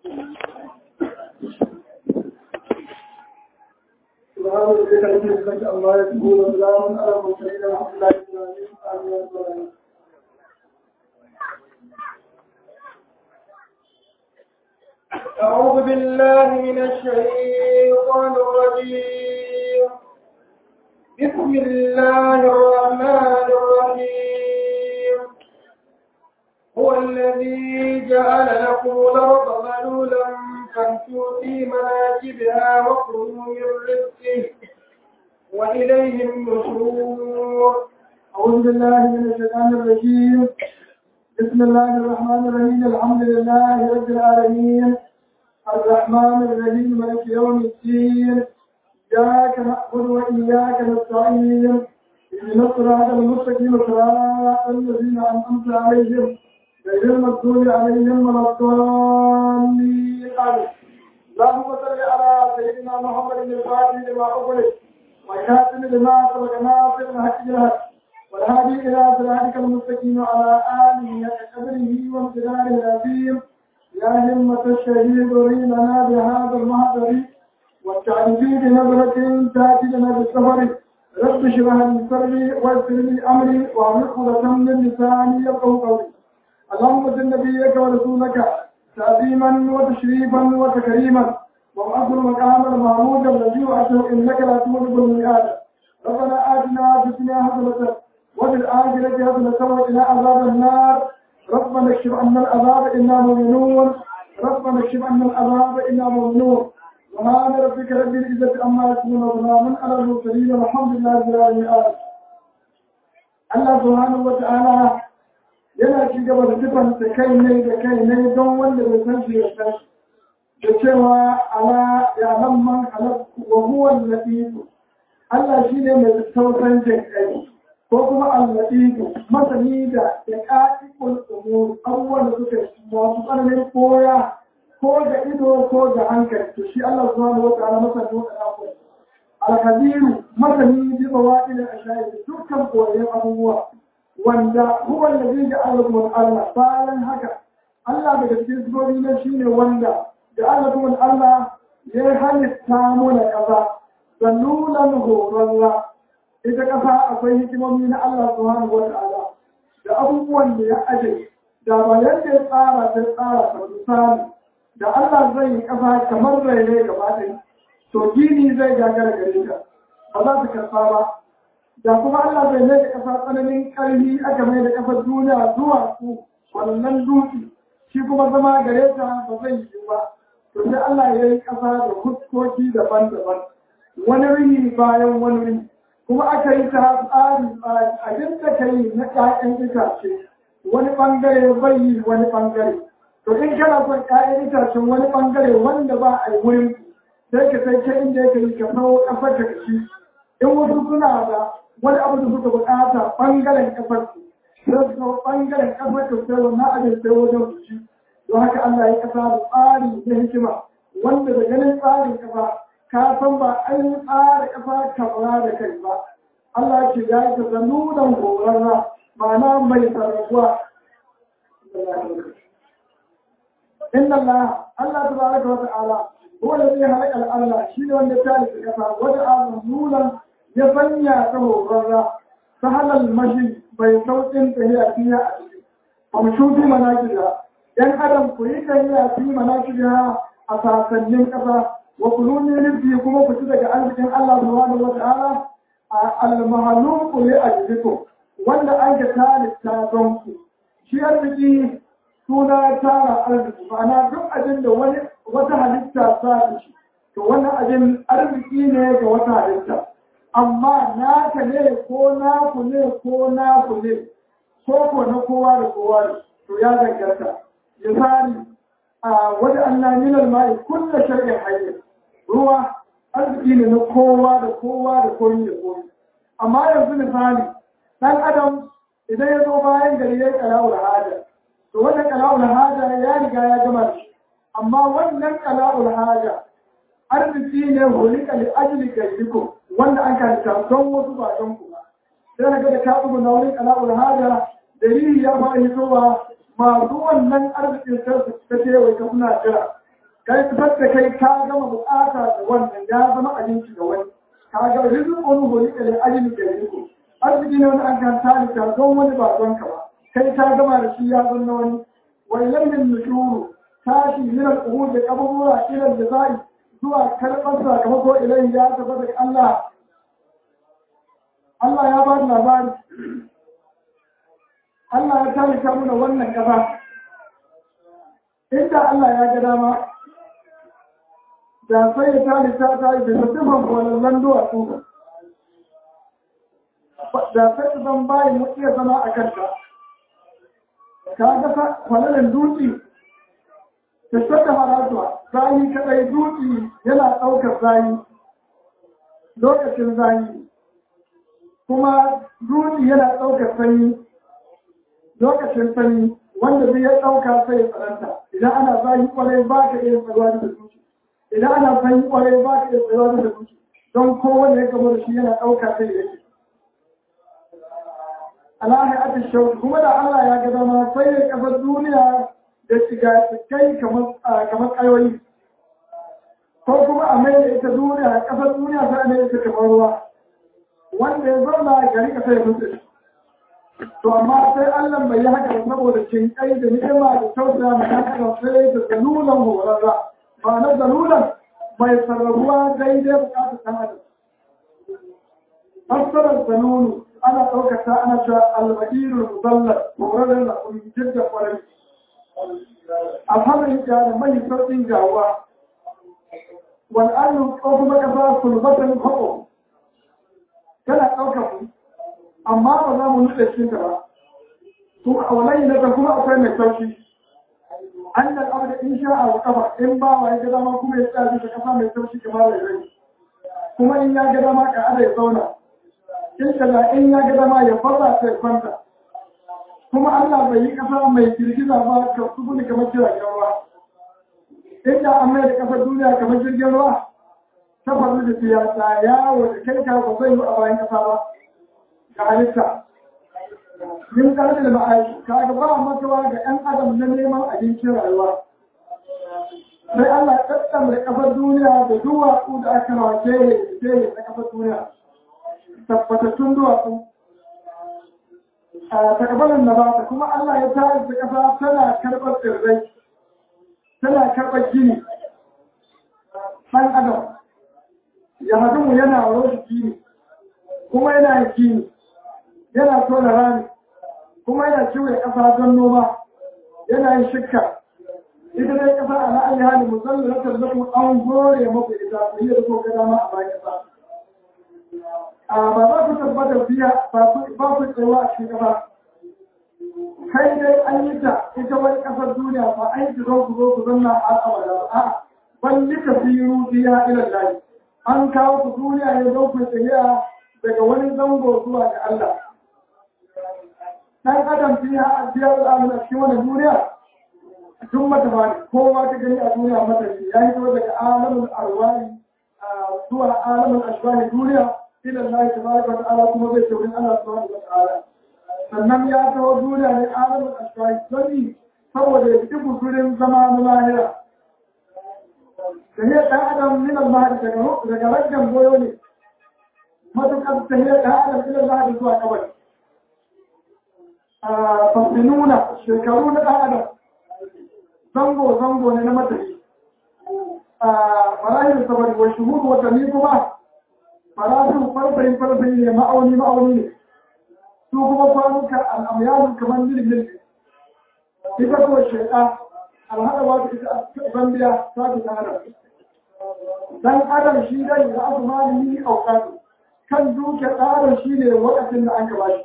سبحان ربك رب العزة عما يصفون وسلام على المرسلين والحمد لله رب العالمين آمين يا رب العالمين أعوذ بالله من الشيطان الرجيم بسم الله الرحمن الرحيم هو الذي جعل لكم الأرض ذلولا فامشوا في مناكبها وكلوا من رزقه وإليه النشور أعوذ بالله من الشيطان الرجيم بسم الله الرحمن الرحيم الحمد لله رب العالمين الرحمن الرحيم مالك يوم الدين إياك نعبد وإياك نستعين اهدنا الصراط المستقيم صراط الذين أنعمت عليهم غير المغضوب عليهم ولا الضالين آمين اللهم صل على سيدنا محمد الفاتح لما أغلق وكاتب لما سبق ناصر الحق بالحق والهادي إلى صراطك المستقيم وعلى آله وقدره وامتداره العظيم يا همة الشهيد لنا بهذا المحضر والتعريفي بنظرة تأتي لنا بالسفر رب اشرح لي صدري ويسر لي أمري واعمل عقدة من لساني يفقهوا قولي اللهم صل نبيك ورسولك تعظيما وتشريفا وتكريما وابعث المقام المحمود الذي وعدته انك لا تولد الميعاد ربنا اتنا في الدنيا حسنه وفي الآخرة حسنة وقنا عذاب النار ربنا اكشف عنا العذاب إنا مؤمنون ربنا اكشف عنا العذاب إنا مؤمنون سبحان ربك رب العزة عما يصفون وسلام على المرسلين والحمد لله رب العالمين Allah subhanahu wa ta'ala yana ci gaba da sifanta kai ne da kai ne don wanda bai san shi ya san shi da cewa ala ya lamman halakku wa huwa al-latif Allah shine mai tausan jin kai ko kuma al-latifu masani da ya ƙaƙiƙul umur abubuwan da suka masu tsananin koya ko da ido ko da hankali to shi Allah subhanahu wa ta'ala masani wa ta'ala al-kabiru masani bi bawadil al-ashayid dukkan koyon abubuwa wanda huwa alladhi ja'ala lakum Allah bayan haka Allah daga cikin sirri ne shine wanda ja'ala lakum Allah ya halitta mu na kaza zalulan horarra ita ƙasa akwai hikimomi na Allah subhanahu wata'ala da abubuwan da ya aje da ba yadda ya tsara ta tsara ta misali da Allah zai yi ƙasa kamar raine gaba ɗaya to gini zai gagara gare ta ba za ta karɓa ba da kuma Allah zai mai da ƙasa tsananin ƙarfi aka mai da ƙasar duniya zuwa su wannan dutse shi kuma zama gare ta ba zai yi ba to sai Allah ya yi ƙasa da fuskoki daban-daban wani rini bayan wani rini kuma aka yi ta tsari abin da ka yi na ƴaƴan itace wani ɓangare bai yi wani ɓangare to in kana son ƴaƴan itacen wani ɓangare wanda ba a yi wurin sai ka sai ta inda yake yi ka sau ƙasar ka ci in wasu suna da wani abu da suka buƙata ɓangaren ƙasar ku sai su sau ɓangaren ƙasar ka sai wannan abin sai wajen su ci don haka Allah ya ƙasa da tsari na hikima wanda da ganin tsarin ƙasa ka san ba an yi tsara ƙasa kamar da kai ba. Allah ce ya yi ta zanunan horarra ma'ana mai sarrafuwa. Inna Allah, Allah ta baraka wa ta'ala, wanda zai halaka Allah shi ne wanda ta yi ƙasa wata azuzulan ya sanya ta horarra ta halal mashi bai sauƙin tafiya fiye a ciki. Amshufi manakida, ‘yan adam ku yi tafiya fi manakida a sasannin ƙasa وكلوني نبدي كما كتبك أنك الله سبحانه وتعالى المهلوك لأجلكم wanda an ka tare taron ku shi arziki suna tara arziki ma'ana duk abin da wani wata halitta ta da shi to wannan abin arziki ne ga wata halitta amma naka ne ko naku ne ko naku ne ko ko na kowa da kowa ne to ya danganta misali a wajen Allah minal ma'i kullu shay'in hayy ruwa arziki ne na kowa da kowa da komi da komi amma yanzu misali dan adam idan ya zo bayan gari ya yi kala'ul haja to wannan kala'ul haja ya riga ya gama da shi amma wannan kala'ul haja arziki ne hulika li ajli gairiku wanda an karanta don wasu ba don ku ba sai ga da ka bugu na wani kala'ul haja dalili ya fara hitowa masu wannan arzikin sai su ta ce wai ka suna jira kai fitar da kai ka gama bukata da wannan ya zama abinci ga wani ka ga rizqun hulika li ajli gariku arziki ne wani an kan talika don wani ba don ka ba kai ka gama da shi ya zanna wani wa ilayhin nushuru tashi min al-uhud da abubuwa ila da zuwa karɓar sakamako ilayhi ya tabbata ga Allah Allah ya ba da labari Allah ya talika mana wannan ƙasa inda Allah ya ga dama da sai ya talita ta yi da mutumin kwalallan duwatsu da sai su zan bayan mu iya zama a kanta ka ga kwalallan dutse ta shata haratuwa zayi kadai dutse yana ɗaukar zayi lokacin zayi kuma dutse yana ɗaukar sanyi lokacin sanyi wanda zai ya ɗauka sai ya tsananta idan ana zahi kwarai ba ka iya tsaruwa da zuci idan ana sanyi kwarai ba ka iya tsaruwa da zuci don kowane ya gaba da shi yana ɗauka sai ya ce alahi ata shauki kuma da Allah ya ga dama sai ya kafa duniya da shiga kai kamar ƙayoyi ko kuma a mai da ita duniya ƙasar duniya sai a mai ita kamar ruwa wanda ya zauna gari ka sai ya mutu to amma sai Allah bai yi haka ba saboda cinkai da ni'ima da tausaya mai haka sai da zalulan horarra ba na zalulan mai sarrafuwa daidai bukatar ɗan adam fassarar zalulu ana ɗaukata ana cewa alba'irul muzallar horarren da kuma jirgin kwarai alhamdulillah da mai sauƙin gawa wal'adu ko kuma ƙasa sulbatan haƙo tana ɗaukar mu amma ba za mu nutse cikin ta ba kuma a walayi na kuma akwai mai sauki an da abu da in sha a kafa in ba wa ya ga dama kuma ya tsaya bisa kasa mai sauki kamar da rai kuma in ya ga dama ka ada ya zauna in kaza in ya ga dama ya fara ta ya kwanta kuma Allah bai yi kasa mai girgiza ba ka tsubuni kamar jiragen ruwa inda an mai da kasar duniya kamar jirgin ruwa ta faru da siyasa yawo da kai ka ba zai yi a bayan kasa ba ga halitta min karfi da ma'aiki kaga ba makawa ga 'yan adam na neman abincin rayuwa sai Allah ya tattama da kafar duniya da duwatsu da aka rawa kere kere na kafar duniya tabbatattun duwatsu a takabalin da ba kuma Allah ya tare da kasa tana karɓar tsirrai tana karɓar gini ɗan adam ya hadu yana roshi gini kuma yana yin gini yana tona rami kuma yana kiwo ƙasa don noma yana yin shikka ita dai ƙasa a la'ayi hali musamman na tarzakun an gore maku ita ku yi da ko ga dama a bayan ƙasa a ba za ku tabbata biya ba ku tsawa a cikin ƙasa kai dai an yi ta ita wani ƙasar duniya ba an yi zo ku zo ku zanna a abada ba a'a ban nika firu biya ilan layi an kawo ku duniya ne don ku tsaye daga wani zango zuwa ga Allah dan adam fiya a biya al'amuna cikin wani duniya tun mata ba kowa ka gani a duniya mata ne ya yi daga alamun arwani zuwa alamun ashbani duniya ila Allah tabaraka wa ta'ala kuma zai tafi Allah subhanahu wa ta'ala sannan ya taho duniya ne alamun ashbani sani saboda ya fi gudurin zama na lahira tahiyar ɗan adam min al-mahdi daga daga raggan goyo ne matuƙar tahiyar ɗan adam min al-mahdi zuwa kabari fasinuna shekaru na ɗan adam zango-zango ne na matafi a farahim sabari wa shuhudu watanni kuma farashin farfayin farfayi ne ma'auni ma'auni ne su kuma kwanuka al'amyalin kamar mil-mil ita kuwa sheka alhada wata ita a zambiya ta fi ɗan adam dan adam shi dai da abu malimi aukatu kan duke ɗan adam shi ne wakacin da an gaba shi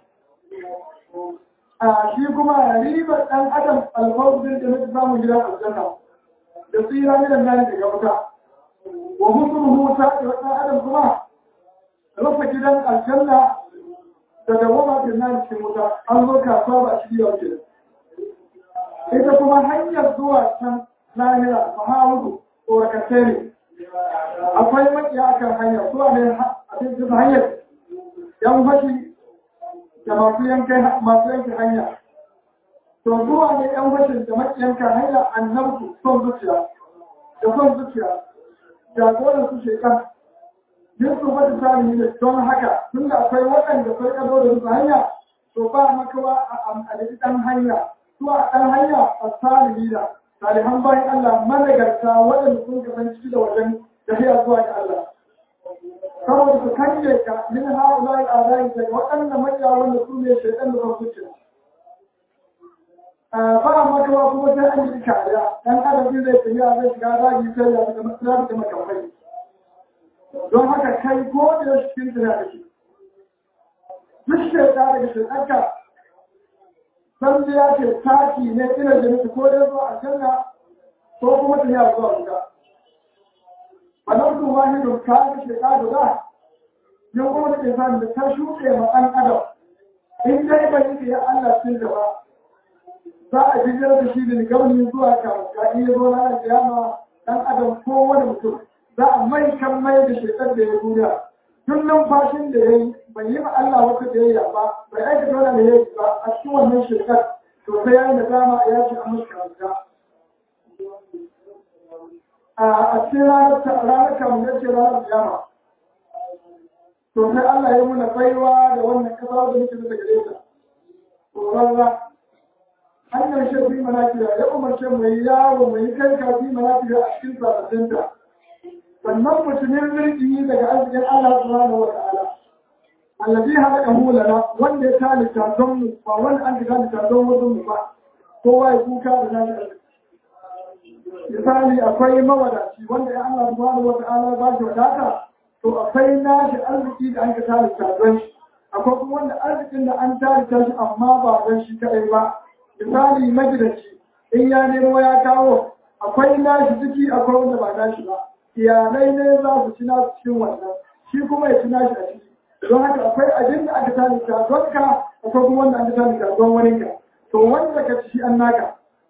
a shi kuma ribar ɗan adam alfawar da na samun gidan aljanna da tsira gidan nan daga wuta wa musulhu ta da ɗan adam kuma rufe gidan aljanna da dawama da nan cikin wuta an zo kasuwa ba shi yau ke ita kuma hanyar zuwa can lahira mahawudu tsorakatai ne akwai makiya kan hanyar zuwa ne a cikin hanyar yan fashi da masu yankan masu yanke hanya to zuwa ne yan fashin da makiyanka hanya annabtu son zuciya da son zuciya jagoran su shekar yin su wata sami ne don haka tun da akwai waɗanda sai ka zo da su hanya to ba makawa a amfani ɗan hanya su a ɗan hanya a sami da salihan bayan Allah managarta waɗanda sun gaban ciki da wajen tafiya zuwa ga Allah saboda su kange ka min ha'ula al'adai daga waɗannan makiya wanda su ne shaidan da son zuciya ba makawa kuma sai an yi kariya dan adam zai tafiya zai shiga ragi sai ya fita matsala da makamai don haka kai ko da cikin tana da shi duk shekara daga shekarka san ya ce taki ne ina da nufi ko dai zuwa aljanna ko kuma tafiya zuwa wuta a nan su wani don kayan shekara guda yau kuma da ke sami da ta shuɗe ma ɗan adam in dai bai yi ya Allah sun gaba za a jijar da shi da gabani zuwa ka iya zo na kiyama dan adam ko wani mutum za a mai kan mai da shekar da ya duniya tun numfashin da ya yi bai yi ma Allah wata da ya ba bai aika dole da ya yi ba a cikin wannan shekar to sai ya yi nadama ya ce an mashi karanta a cikin ranar kamun ya ce ranar kiyama to sai Allah ya muna baiwa da wannan kasa da muke da gare ta to hanyar shi fi manafiya ya umarce mu yi yawo mu yi kai ka fi manafiya a cikin sarasinta sannan mutumin mulki daga arzikin Allah subhanahu wa ta'ala allazi halaka hu lana wanda ya talita don mu ba wanda an talita don wasu mu ba kowa ya kuka da nashi arziki misali akwai mawadaci wanda ya Allah subhanahu wa ta'ala ba shi wadata to akwai nashi arziki da an ka talita don shi akwai kuma wanda arzikin da an talita shi amma ba don shi kadai ba misali magidanci in ya nemo ya kawo akwai nashi ciki akwai wanda ba nashi ba iyalai ne za su ci nasu cikin wannan shi kuma ya ci nashi a ciki don haka akwai abin da aka talita don ka akwai kuma wanda aka talita don wani ka to wanda ka ci an naka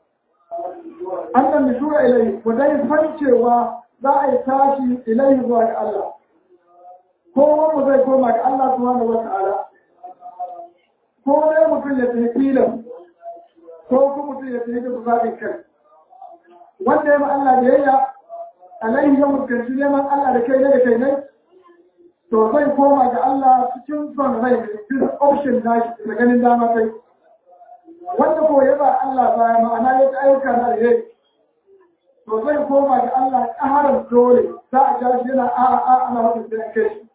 annan nishura ilai ku dai san cewa za a yi tashi ilai zuwa ga Allah kowa mu zai koma ga Allah subhanahu wa ta'ala ko dai mutum ya tafi filan ko kuma mutum ya tafi da zaɓin kai wanda ya ma Allah biyayya alaihi ya mutunci neman Allah da kai ne da kai ne to zai koma ga Allah cikin son rai da cikin option nashi da ganin dama kai wanda ko ya ba Allah baya ma'ana ya ta ayyuka na alheri to zai koma ga Allah ƙaharar dole za a ja shi yana a a ana wata da kai shi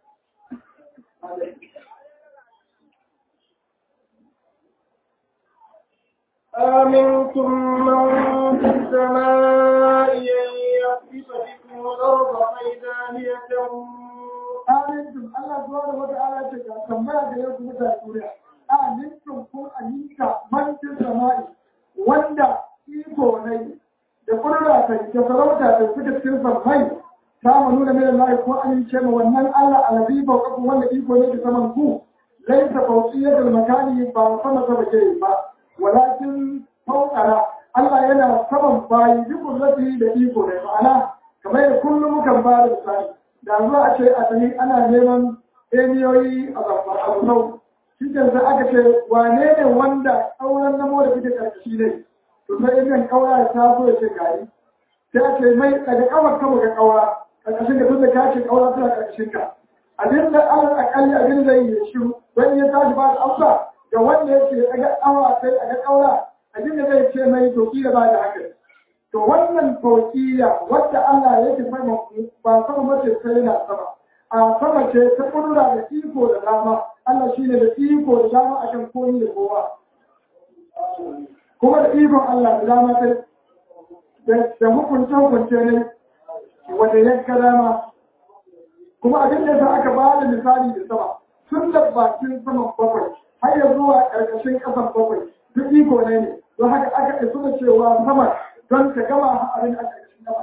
آمنتم من في السماء أن يخسف بكم الأرض فإذا هي تمور Amintum Allah subhanahu wa ta'ala ce ga tambaya da yau kuma da duniya. Amintum kun aminta mantin sama'i wanda iko ne da kurra ta da sarauta da suka cikin sammai ta mu nuna mai Allah ko amince ma wannan Allah alabi ba ku wanda iko ne da saman ku laisa fawqiyatul makani ba sama ta bace ba walakin fawqara Allah yana saman bayi duk kurrati da iko ne ma'ana kamar da kullum mukan ba da misali da zuwa a ce a tsani ana neman emiyoyi a zabbar shi ke sai aka ce wane ne wanda ƙauran namo da kuke ƙarƙashi ne to sai emiyan ƙaura ya taso ya ce gari sai a ce mai daga ƙawar kama ga ƙaura ƙarƙashin ka tun da ka ce ƙaura tana ƙarƙashin ka abin da alal aƙalli abin zai yi shiru wani ya tashi ba da amsa ga wanda ya ce daga ƙawa sai a ga ƙaura abin da zai ce mai to kila ba da haka To wannan tauƙiya wadda Allah yake sama ba sama mace sai yana sama. A sama ce ta ƙudura da iko da dama, Allah shi ne da iko da dama a kan koyi da kowa. Kuma da ikon Allah da dama sai da hukunce hukunce ne wanda ya ga dama. Kuma abin da aka ba da misali da sama, tun da bakin saman bakwai, har ya zuwa ƙarƙashin ƙasan bakwai, duk iko ne ne. Don haka aka isu da cewa sama don ka gama abin a ƙarshen gaba.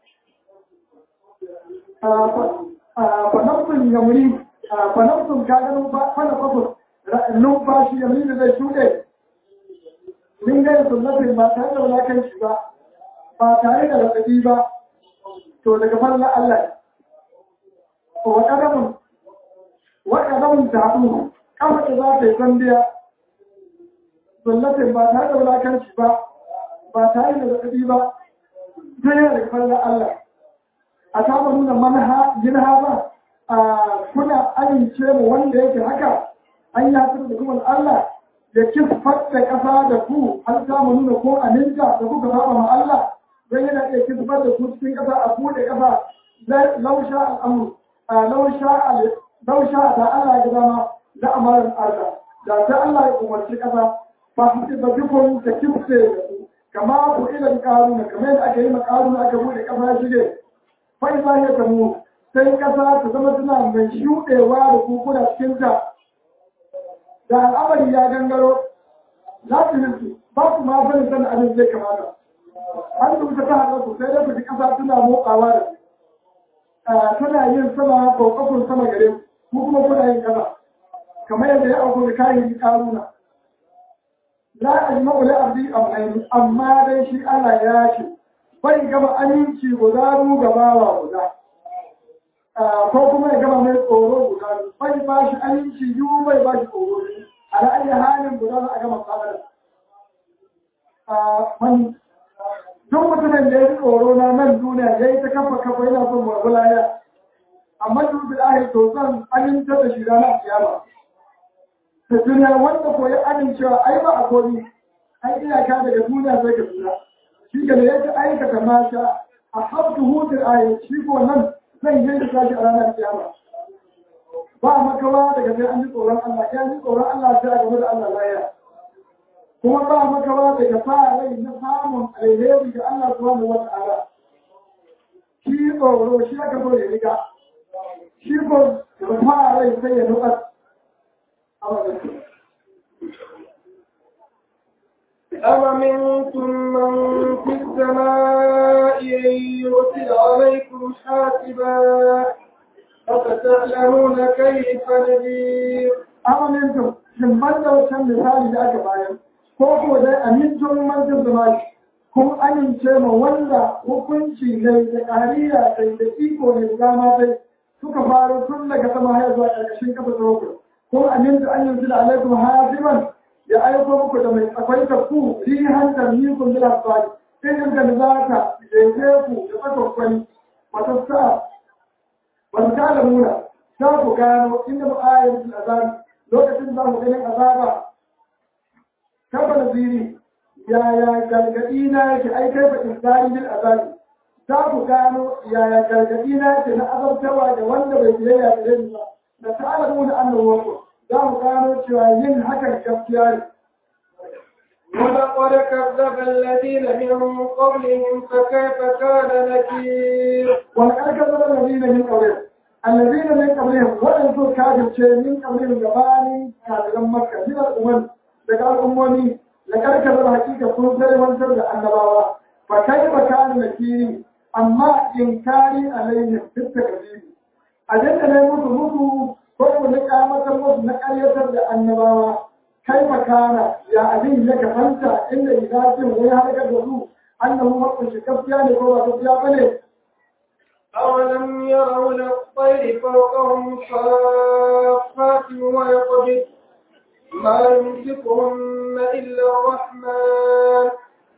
Fanafsun yamuri, fanafsun ka ganin fana fafus, numfashi yamuri da zai shuɗe, min gani sunnatin ba tare da wulakanci ba, ba tare da raɗaɗi ba, to daga falla Allah. Wa ƙadamun, wa ƙadamun ta haɗu, ƙafa da za ta yi zambiya, sunnatin ba tare da wulakanci ba, ba tare da zaɓi ba sai yana da kafar Allah a taɓa nuna manha jinha ba a kuna amince mu wanda yake haka an yi hasar da kuma Allah ya kisfar da ƙasa da ku an samu nuna ko aminta da kuka saba ma Allah don yana iya kisfar da ku cikin ƙasa a buɗe ƙasa lausha al'amur lausha da Allah ya dama da amarin Allah da ta Allah ya umarci ƙasa ba su ce ba dukkan ta kifte da ku kama ku ilan ƙaruna kamar yadda aka yi ma ƙaruna aka buɗe ƙasa ya shige fai za ya tamu sai ƙasa ta zama tana mai shuɗewa da kukuna cikinta da al'amari ya gangaro za su nufi ba su ma bane san abin zai kamata an rubuta ta haɗa ku sai da ku ji ƙasa tana motsawa da tana yin sama kokakon sama gare ku kuma kuna yin ƙasa kamar yadda ya auku da kayan ƙaruna la ajma'u la abdi amrayn amma dai shi Allah ya ce bai gama aminci guda ru gabawa guda ko kuma ya gama mai tsoro guda bai ba shi aminci yiwu bai ba shi tsoro a ra'ayi halin guda za a gama tsadar wani duk mutumin da ya yi tsoro na nan duniya ya yi ta kafa kafa yana son marbu laya amma duk da ahir to zan aminta da shi ranar kiyama ta duniya wanda ko ya amincewa ai ba a komi ai iyaka daga duniya sai ka tura shi ga da ya ta aikata mata a habtu hutun ayat shi ko nan zan yi da kashi a ranar kiyama ba makawa daga sai an ji tsoron Allah ya ji tsoron Allah sai a gaba da Allah laya kuma ba makawa daga fara rai na samun alheri da Allah subhanahu wa ta'ala shi tsoro shi aka so ya riga shi ko da fara rai sai ya nutsar a wajen أَوَمِنْتُمْ مَنْ فِي السَّمَاءِ أَنْ يُرْسِلَ عَلَيْكُمْ حَاسِبًا فَسَتَعْلَمُونَ كَيْفَ نَذِيرِ Amintum, shin ban da wancan misali da aka bayar, ko ko dai amintun mantin zama kun amince ma wanda hukunci ne da ƙariya sai da iko ne da dama sai suka faru tun daga sama har zuwa ƙarƙashin kafa tsoro. Kun aminta an yanzu da alaikum hasiban ya aiko muku da mai akwai ta ku rihan da mikun bila tsari irin da za ta jefe ku da tsakwakwani wata sa wata ta da muna za ku gano inda mu ayar su azabi lokacin za mu ganin azaba kafa da ziri yaya gargaɗi na yake ai kai fa insani bil azabi za ku gano yaya gargaɗi na yake na azabtarwa da wanda bai biyayya da ni ba da ta da muna annabawa wasu za mu gano cewa yin hakan gaskiya ne. ولقد كذب الذين من قبلهم فكيف كان نكير ولقد كذب الذين من قبلهم الذين من قبلهم وأنتم كافر من قبلهم جبان كافر مكة من الأمم daga al'ummomi da karkar hakika sun sai wantar da annabawa fa kai ba kan nakiri amma inkari alaihim fit takzib abin da ne musu musu ko mu na kamatar musu na karyatar da annabawa kai makana ya abin ya kafanta inda idafin wani harkar da su annahu makunshi gaskiya ne ko ba gaskiya bane أولم يروا إلى الطير فوقهم صافات ويقبض ما يمسكهن إلا الرحمن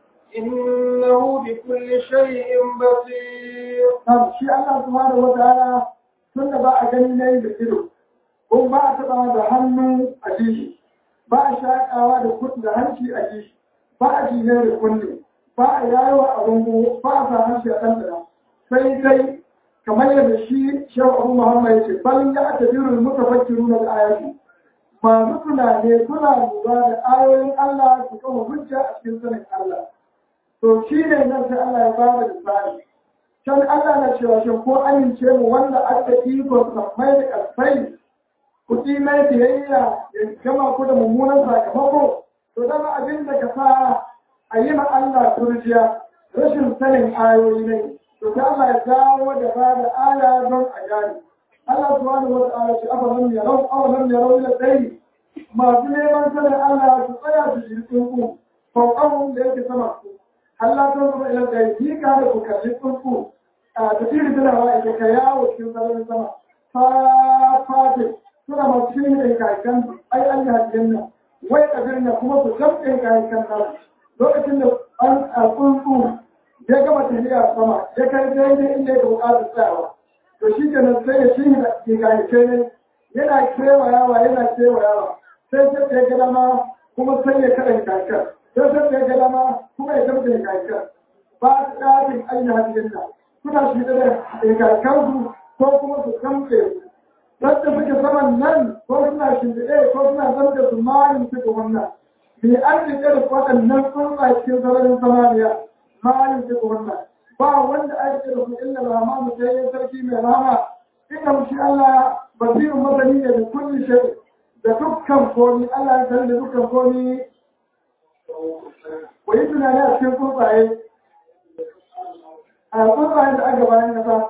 إنه بكل شيء بصير Na'am, shi Allah subhanahu wa ta'ala tun da ba a gani na da ido, ko ba a taɓa da hannu a jishi, ba a shaƙawa da kuɗi da hanci a jishi, ba a jine da kunne, ba a yawa a rungu, ba a sa hanci a ɗanɗana. Sai dai, kamar yadda shi Shehu Abu Muhammad ya ce, balin ya aka birin mutafakkiru na da ayati. Masu tunane suna lura da ayoyin Allah su kama hujja a cikin sanin Allah. To shi ne nan sai Allah ya ba da misali. can Allah na cewa shin ko amince mu wanda aka iko sammai da ƙasai ku ƙi mai biyayya ya gama ku da mummunan sakamako to dama abin da ka sa a yi ma Allah turjiya rashin sanin ayoyi ne to ta Allah ya dawo da ba da aya don a gane Allah subhanahu wa ta'ala shi afa lam yarau aw lam yarau ila dai masu neman sanin Allah su tsaya su ji tsunku fauqahum da yake sama su Allah ta zama ila da yi ka da ku kalli tsunku a tafiyar tunawa ita ka yawo cikin sararin sama fa fate suna masu shirin da kayan ai an yi hajjin nan wai a birnin kuma su jamɗe kayan nan lokacin da an a tsuntsu ya gama tafiya sama ya kai daidai inda ya buƙatar tsayawa to shi kenan sai ya shi da gigaye ne yana kewayawa yana kewayawa sai sai ya ga dama kuma sai ya kada hikakar sai sai ya ga dama kuma ya gama hikakar ba su ɗafin ainihin hajjinna suna shi da hikakarsu ko kuma su kamfe su Sadda suke saman nan ko suna shimfiɗe ko suna zama da su malin suka wannan. Bi an riƙe da waɗannan tsuntsa cikin sararin samaniya malin suka wannan. Ba wanda a riƙe da su illa rama mu sai yin sarki mai rama. Ina shi Allah basirin masani ne da kulli shai da dukkan komi Allah ya sani da dukkan komi. Wa yi tunani a cikin tsuntsaye. A tsuntsayen da aka bayan kasa.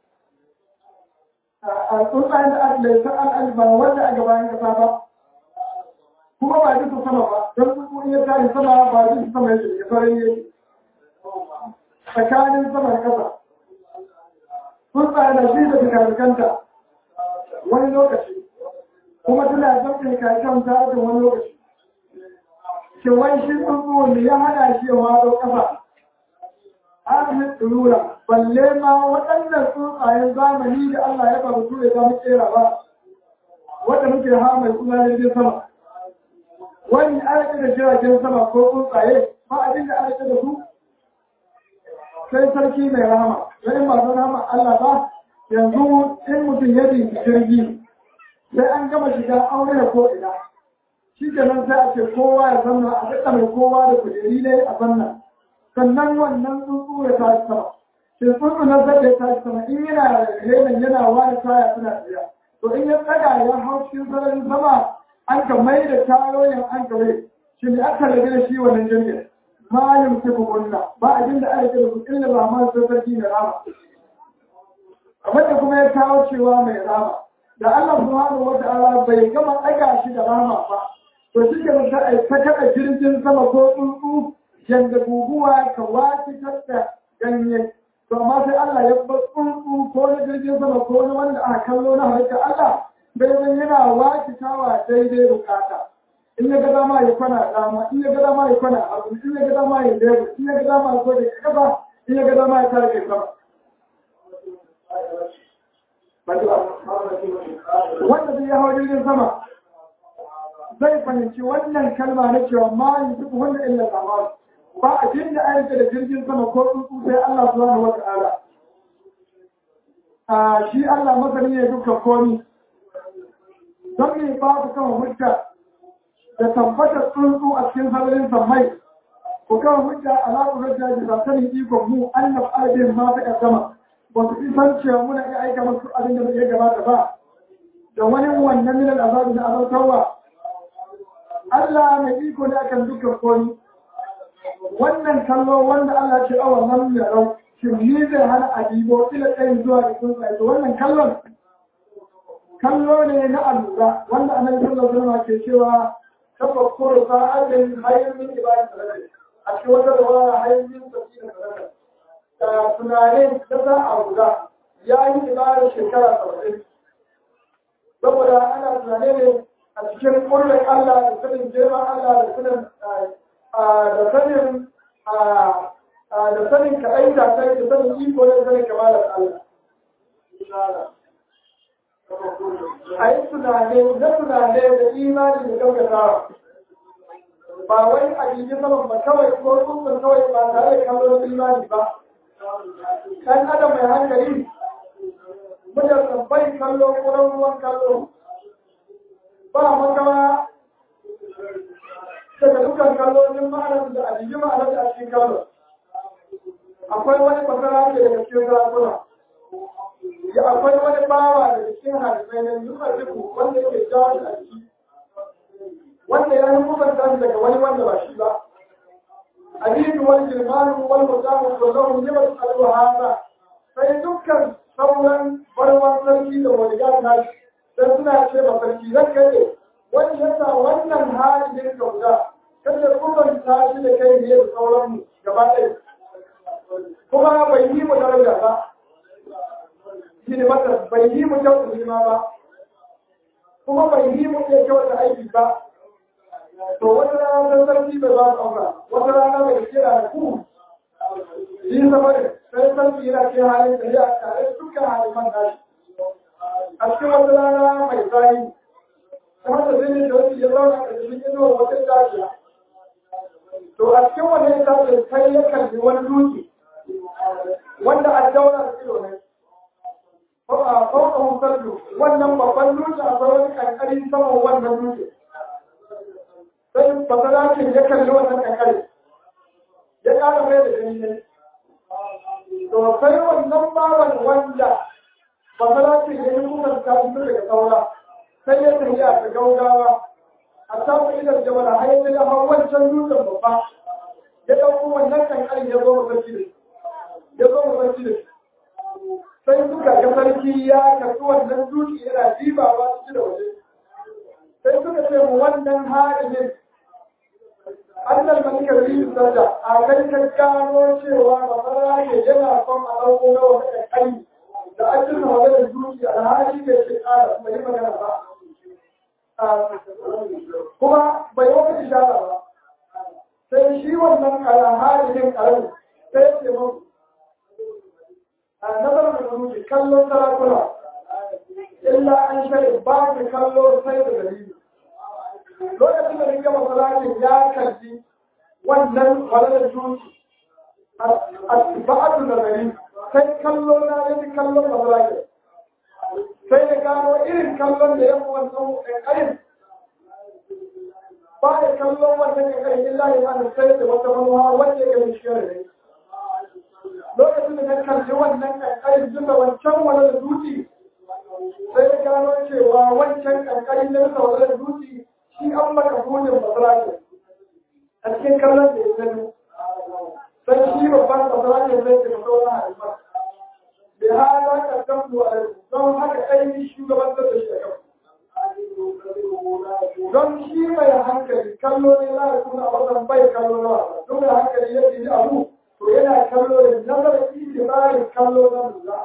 a tsuntsayen da aka laifin al'adu ba wanda a gabanin kasa ba kuma ba duka sama ba don tsuntsu ya tashi sama ba duka sama yake ya sauran yake tsakanin sama da kasa tsuntsayen da shi da fikarikanta wani lokaci kuma tana zaɓe kakanta a wani lokaci shin wani shi tsuntsu ne ya hana shi ya wado kasa amin tsirura balle ma waɗannan tsuntsayen zamani da Allah ya ba su ya zama kera ba wanda muke ha mai suna jirgin sama wani aiki da jiragen sama ko tsuntsaye ba abin da aiki da su sai sarki mai rahama wani masu rahama Allah ba yanzu in mutum ya bi jirgi sai an gama shiga aure da ko ina shi kenan sai a ce kowa ya zanna a daɗa mai kowa da kujeri ne a zanna sannan wannan tsuntsu ya tashi sama shi tsuntsu na zai ya tashi sama in yana renan yana wani taya suna tafiya to in ya tsaga ya hau cikin sararin sama an ka mai da tayoyin an ka mai shi ne aka rabe da shi wannan jirgin ma yin kifu kunna ba abin da aka kira su illa ba ma sai sarki mai rama abin da kuma ya kawo cewa mai rama da Allah subhanahu wa ta'ala bai gama ɗaga shi da rama ba to shi ke ta kaɗa jirgin sama ko tsuntsu yadda guguwa ka wafitar da ganye to amma sai Allah ya bar tsuntsu ko na jirgin sama ko na wanda aka kallo na halitta Allah bai zan yana wakitawa daidai bukata in ya ga dama ya kwana dama in ya ga dama ya kwana abu in ya ga dama ya lebu in ya ga dama ya gode kasa in ya ga dama ya tare sama wanda zai hawa jirgin sama zai fahimci wannan kalma na cewa ma yi duk wanda illa zamanu ba a jin da ayyuka da jirgin sama ko tsuntsu sai Allah subhanahu wata'ala a shi Allah masani ne dukkan komi don me ba ku kama hujja da tabbatar tsuntsu a cikin sararin sammai ku kama hujja ala ku hujja da sanin ikon mu annab albin ma ta kaddama ba su san cewa muna iya aika masu abin da ya gabata ba da wani wannan minan azabi na azautarwa Allah mai iko ne akan dukkan komi wannan kallo wanda Allah ce awa nan ya rau shin ni zai hana adibo ila tsayin zuwa da tsuntsaye to wannan kallon kallo ne na allura wanda annabi sallallahu alaihi wasallam ke cewa tafakkuru sa'atin hayyun min ibadati salati a cikin wata rawaya hayyun min tafsir salati da tunanin da za a guda ya yi ibadar shekara saba'in saboda ana tunane ne a cikin kullum Allah da sanin girman Allah da sanin da sanin da sanin kaɗai da kai da sanin iko da sanin kamalar Allah. A yi tunane na tunane da imani da gaggatawa. Ba wai a jiji saman ba kawai ko tsuntsun kawai ba tare da kallon imani ba. Ɗan adam mai hankali mutum bai kallo kuran ruwan kallo. Ba makawa daga dukkan kallolin ma'anar da a jiji ma'anar da a cikin kallo. Akwai wani fasara da daga cikin sarakuna. Ya akwai wani bawa daga cikin hadisai na yuka duku wanda ke jawo da ciki. Wanda ya yi mubanta daga wani wanda ba shi ba. Hadisu wani jirmanu wani mutamu ko zahun yi masu kallo hasa. Sai dukkan sauran barwan sarki da wani gata sai suna ce ba sarki zan kai wani yasa wannan halin ka guda kada kubanta shi da kai ne da sauran gaba ɗaya kuma bai yi mu daraja ba shi ne mata bai yi mu kyauta hima ba kuma bai yi mu iya kyauta aiki ba to wata rana san sarki bai ba su aura wata rana bai kira da ku shi zama ne sai sarki yana ce halin da ya tare dukkan haliman nashi a cikin wata rana mai zafi kuma da zai da wani ya zauna a cikin inuwa wata dajiya to a cikin wannan dajin sai ya kalli wani dutse wanda a daura da ido ne fauka musallu wannan babban dutse a wani kankari saman wannan dutse sai basalakin ya kalli wannan kankari ya ƙara mai da gani ne to sai wannan bawan wanda basalakin ya yi kusan kafin daga saura sai ya tafiya da gaugawa a samun idan jama'a har yanzu ya hau wancan dutsen babba ya ɗauko wannan kankarin ya zo masarki da ya zo masarki da sai suka ga sarki ya karɓi wannan dutse yana jibawa ciki da waje sai suka ce mu wannan harimin annal malikar riyu sarda a kai ka gano cewa masara ne yana son a ɗauko na wani kankari da an jirna wajen dutse alhali bai ce ƙara bai yi magana ba kuma bai wata ishara ba sai shi wannan alhalin karamin sai ya ce mun a nazarin da zuci kallon sarakuna illa an shari ba ka kallo sai da dalili lokacin da rike masalatin ya kalli wannan walalar zuci a ba'adu da gari sai kallo na yi kallon masalatin sai ya gano irin kallon da ya fi wannan ƙaƙarin ba ya kallon wannan ƙaƙarin illa ya mana sai da wata manuwa wanda ya gani shi ne lokacin da na kalli wannan ƙaƙarin tun da wancan wani da duti sai ya gano cewa wancan ƙaƙarin da nasa wani da duti shi an maka buɗin masarake a cikin kallon da ya gani sai shi babban masarake zai tafi sauran haifar بهذا قدمت عليكم don haka ainihin shugabantar da shi a don shi mai hankali kallo ne na da kuma a wajen bai kallo na wasa don mai hankali ya ji abu to yana kallo da nazarin itibarin kallo na lura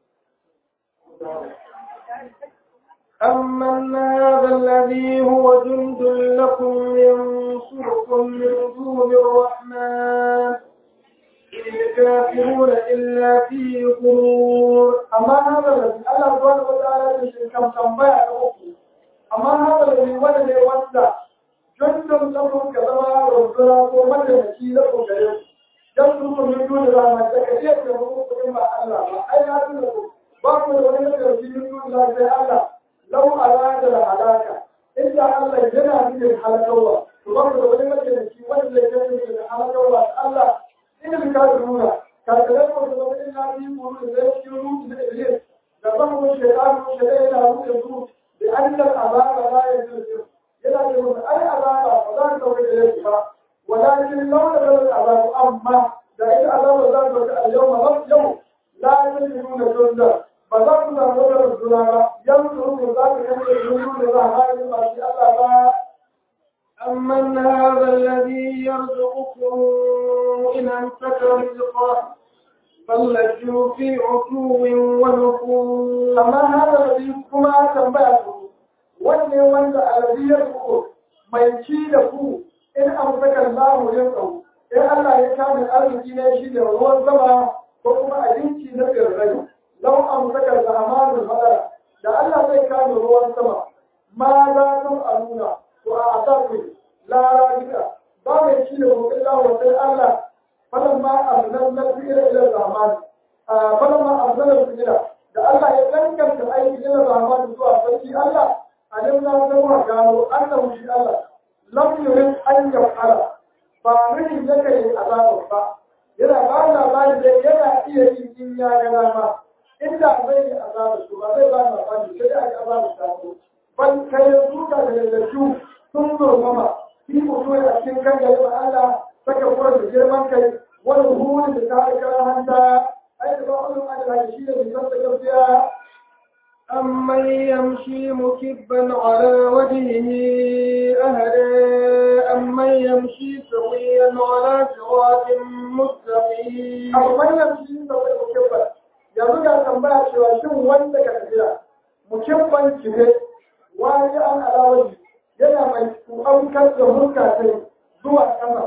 أمن هذا الذي هو جند لكم ينصركم من دون الرحمن إن الكافرون إلا في غرور amma haka da Allah subhanahu wa ta'ala ya shi kan tambaya da uku amma haka da ni wanda ne wanda jundun lamun ka zama rubura ko mataimaki da ku gare ku dan su ku min dole da ma da kaje da mu ku in ba Allah ba ai ya tuna ku ba ku da wani da shi min dole da sai Allah law arada da halaka inda Allah yana nufin halakawa to ba ku da wani mataimaki wanda ya yi da halakawa Allah ina da kafiruna kafirai ko da wani ina yi mu da zai yi rutu da iblis da ban mu shaytan mu shaytan yana rutu su da annal azaba la yuzil yana da mu ai azaba ba za ta wuce da shi ba walakin law da bal azaba amma da ita azaba za ta wuce al-yawma rab yau la yuziluna junda ba za ku samu da rubuna ba yanzu ku za ku kace rundu da za a yi ba shi Allah ba أمن هذا الذي يرزقكم إن أمسك رزقه بل لجوا في عتو ونفور amma hada da kuma tambaya ku wanne wanda aladiyar ku mai ci da ku in an saka Allah ya tsawo in Allah ya kame arziki ne shi da ruwan sama ko kuma abinci na tsirrai lau an saka da amanin madara da Allah zai kame ruwan sama ma za su aluna to a asafi lara gida ba mai ci da ku illa wa sai Allah falamma arsalna ila ila zamani falamma arsalna ila da Allah ya kankanta aiki ila zamani zuwa sarki Allah alim na zama gano annahu shi Allah lam yurid an yaf'ala ba mini yake yi azaba ba yana ba labari da yana iya yi in ya ga dama inda zai yi azaba su ba zai ba labari sai ya ga azaba ta ko ban kai suka da lalacu sun zurmama shi mutum a cikin kan garin Allah saka kura da girman kai wani huri da ta kara hanta ai da ba ulun Allah shi da bisan da gaskiya أمن يمشي مكبا على وجهه أهدى أمن يمشي سويا على صراط مستقيم abu manyan shi da wani mukibban yanzu ga tambaya cewa shin wanda ka tafiya mukibban kibe wani an alawari yana mai aukar da hulka sai zuwa ƙasa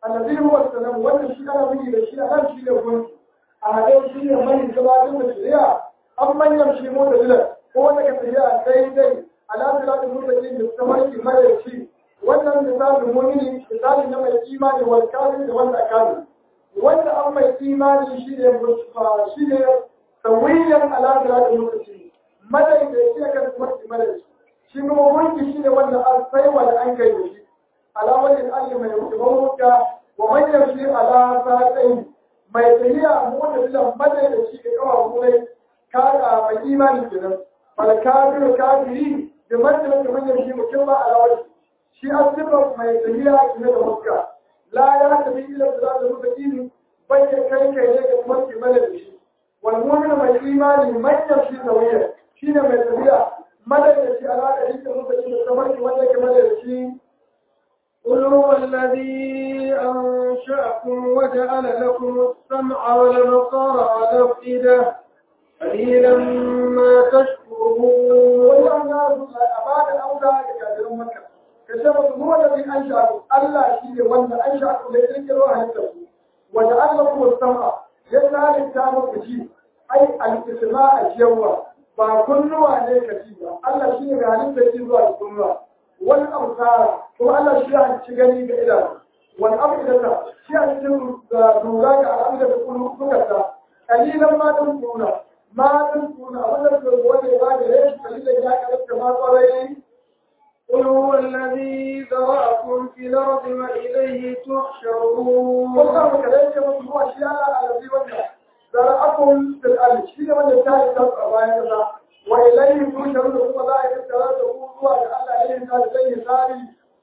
annabi huwa salam wannan shi ana miji da shi a nan shi ne gunki a haɗe shi ne mai gabatar da shari'a an manyan shi mu da dilan ko wanda ka tafiya daidai ala siratul mustaqim da tamarki mai shi wannan misalin mu'mini misali na mai imani wal kafir da wanda kafir wanda an mai imani shi ne shi ne tawiyan ala siratul mustaqim madai da shi kan tamarki madai shi kuma gunki shi ne wanda an sai wanda an kai da shi ala wani alli mai rubuta wa man yamshi ala sa'atin mai tafiya mota bilan madai da shi ga kawo kuma ka mai imani kenan fal kafir kafiri da manzilin da manyan shi mutum ba a rawar shi an zuba mai tafiya game da muska la ya tafi ila da za ta rufe ini bai ya kai kai ne ga kuma kimanta da shi wal mu'min mai imani manyan shi da wayar shi ne mai tafiya madar da shi alaƙa shi da rufe shi da kamar ki wanda ke madar da shi قل هو الذي أنشأكم وجعل لكم السمع والبصر والأفئدة قليلا ما تشكرون wannan na a ba da auda ga kafirin makka ka ce musu mu wanda bi an sha'u Allah shi ne wanda an sha'u da kirkiro halittar ku wanda Allah kuma sama ya halitta muku ji ai al-isma a jiyawa ba kunnuwa ne ka ji ba Allah shi ne ga halittar ji zuwa kunnuwa wani amsara kuma Allah shi ya ci gani ga idanu wani abu idata shi ya cikin lura ga al'amda da kullukarta kalilan ma dan kuna ma dan kuna wannan da wanda ya ba da rai kalilan ya karanta ma tsarai قل هو الذي ذرأكم في الأرض وإليه تحشرون والله كذلك من هو شيء الذي وجه ذرأكم في الأرض شيء من يتعي تبقى باين كذا وإليه تحشرون ثم لا يتعي تقول هو لأن إليه قال زي ثاني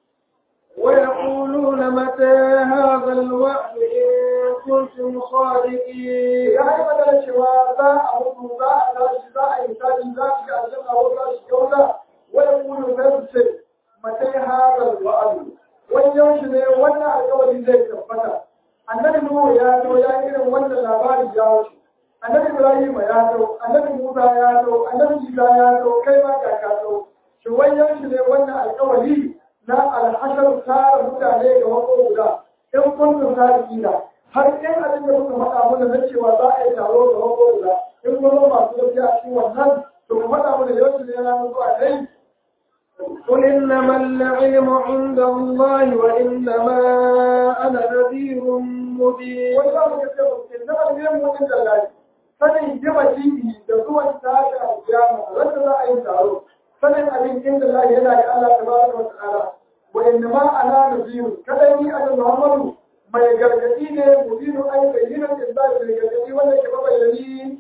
ويقولون متى هذا الوعد إن كنتم صادقين ya yi magana cewa za a mutu za a tashi za a yi tashi za a shiga aljanna ko za a shiga wuta wani kulu sai su ce matai hazal wa'adu wani yaushe ne wannan alƙawari zai tabbata annabi nuhu ya zo ya yi irin wannan labari ya wuce annabi ibrahim ya zo annabi musa ya zo annabi isa ya zo kai ma ga ka zo shi wani yaushe ne wannan alƙawari na alhashar tara mutane ga wako guda in kuntum sadiqina har in abin da kuka faɗa mana na cewa za a yi taro da wako guda in kuma masu gaskiya a cikin wannan to ku faɗa mana yaushe ne na zuwa dai قل إنما العلم عند الله وإنما أنا نذير مبين wani za mu ga cewa ke na ɓangaren mutum da lafi sanin jima jibi da zuwan tashi a kiyama wanda za a yi taro sanin abin inda lafi yana ga Allah tabaraka wa ta'ala wa inna ma ana nabiyu kada ni annabi Muhammadu mai gargadi ne mubinu ai bayyana da zai mai gargadi wanda ke bayyani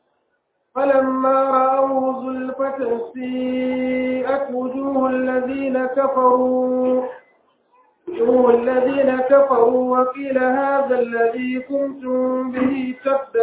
فلما رأوه زلفة سيئت وجوه الذين كفروا وجوه الذين كفروا وقيل هذا الذي كنتم به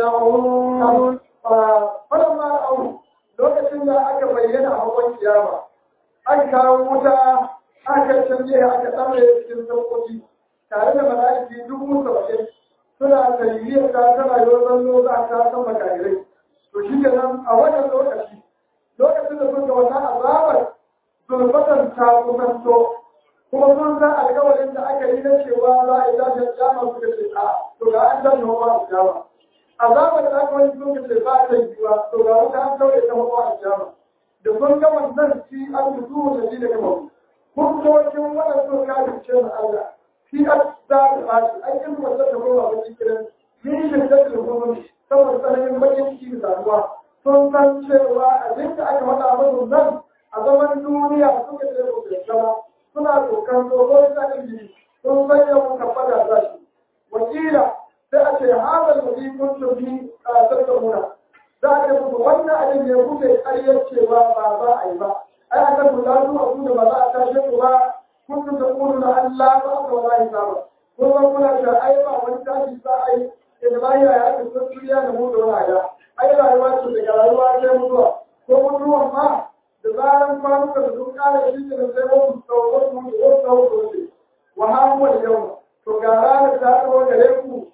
تدعون falamma au lokacin da aka bayyana a hawan kiyama an kawo wuta aka canje aka tsare cikin sauƙoƙi tare da mala'iki dubu saba'in suna tarihiyar ta tana yau zanno za a ta san makarirai to shi ke nan a wannan lokaci lokacin da suka wannan azabar zulfatan ta kusanto kuma sun san alkawarin da aka yi na cewa za a yi tashin kiyama suka ce a to ga an tashi hawa kiyama azabar da aka wani sun ce ba ta yiwuwa to ga wata an kawai ta hawa kiyama da sun ga wannan shi an fito da shi daga mabu hukumocin wannan sun kafin ce na Allah shi an za ta bashi an yi wanda ta koma ba cikin yin shi da ta kuma saboda tsananin bakin ciki da damuwa sun san cewa abin da aka faɗa musu nan a zaman duniya suka ce ba su gaba suna tsokan tsoron tsanin jini sun san yawan kabbada za shi wakila sai a ce hazal da bi kun tafi a tattamuna za a ce musu wannan abin ne kuke ƙaryar cewa ba za a yi ba ai a kan kula zuwa su da ba za a tashe ku ba kun ta kunu na Allah ba ka wala yi ba kun san kuna da ai ba wani tashi za a yi da ba ya ya ta duniya da mu da wani ya ai rayuwa ce daga rayuwa sai mutuwa ko mutuwan ma da zaran kwanuka da sun kare shi da sai wasu tsawon su da wasu tsawon su wuce wa hamuwa da yau to ga ranar ta tsawon gare ku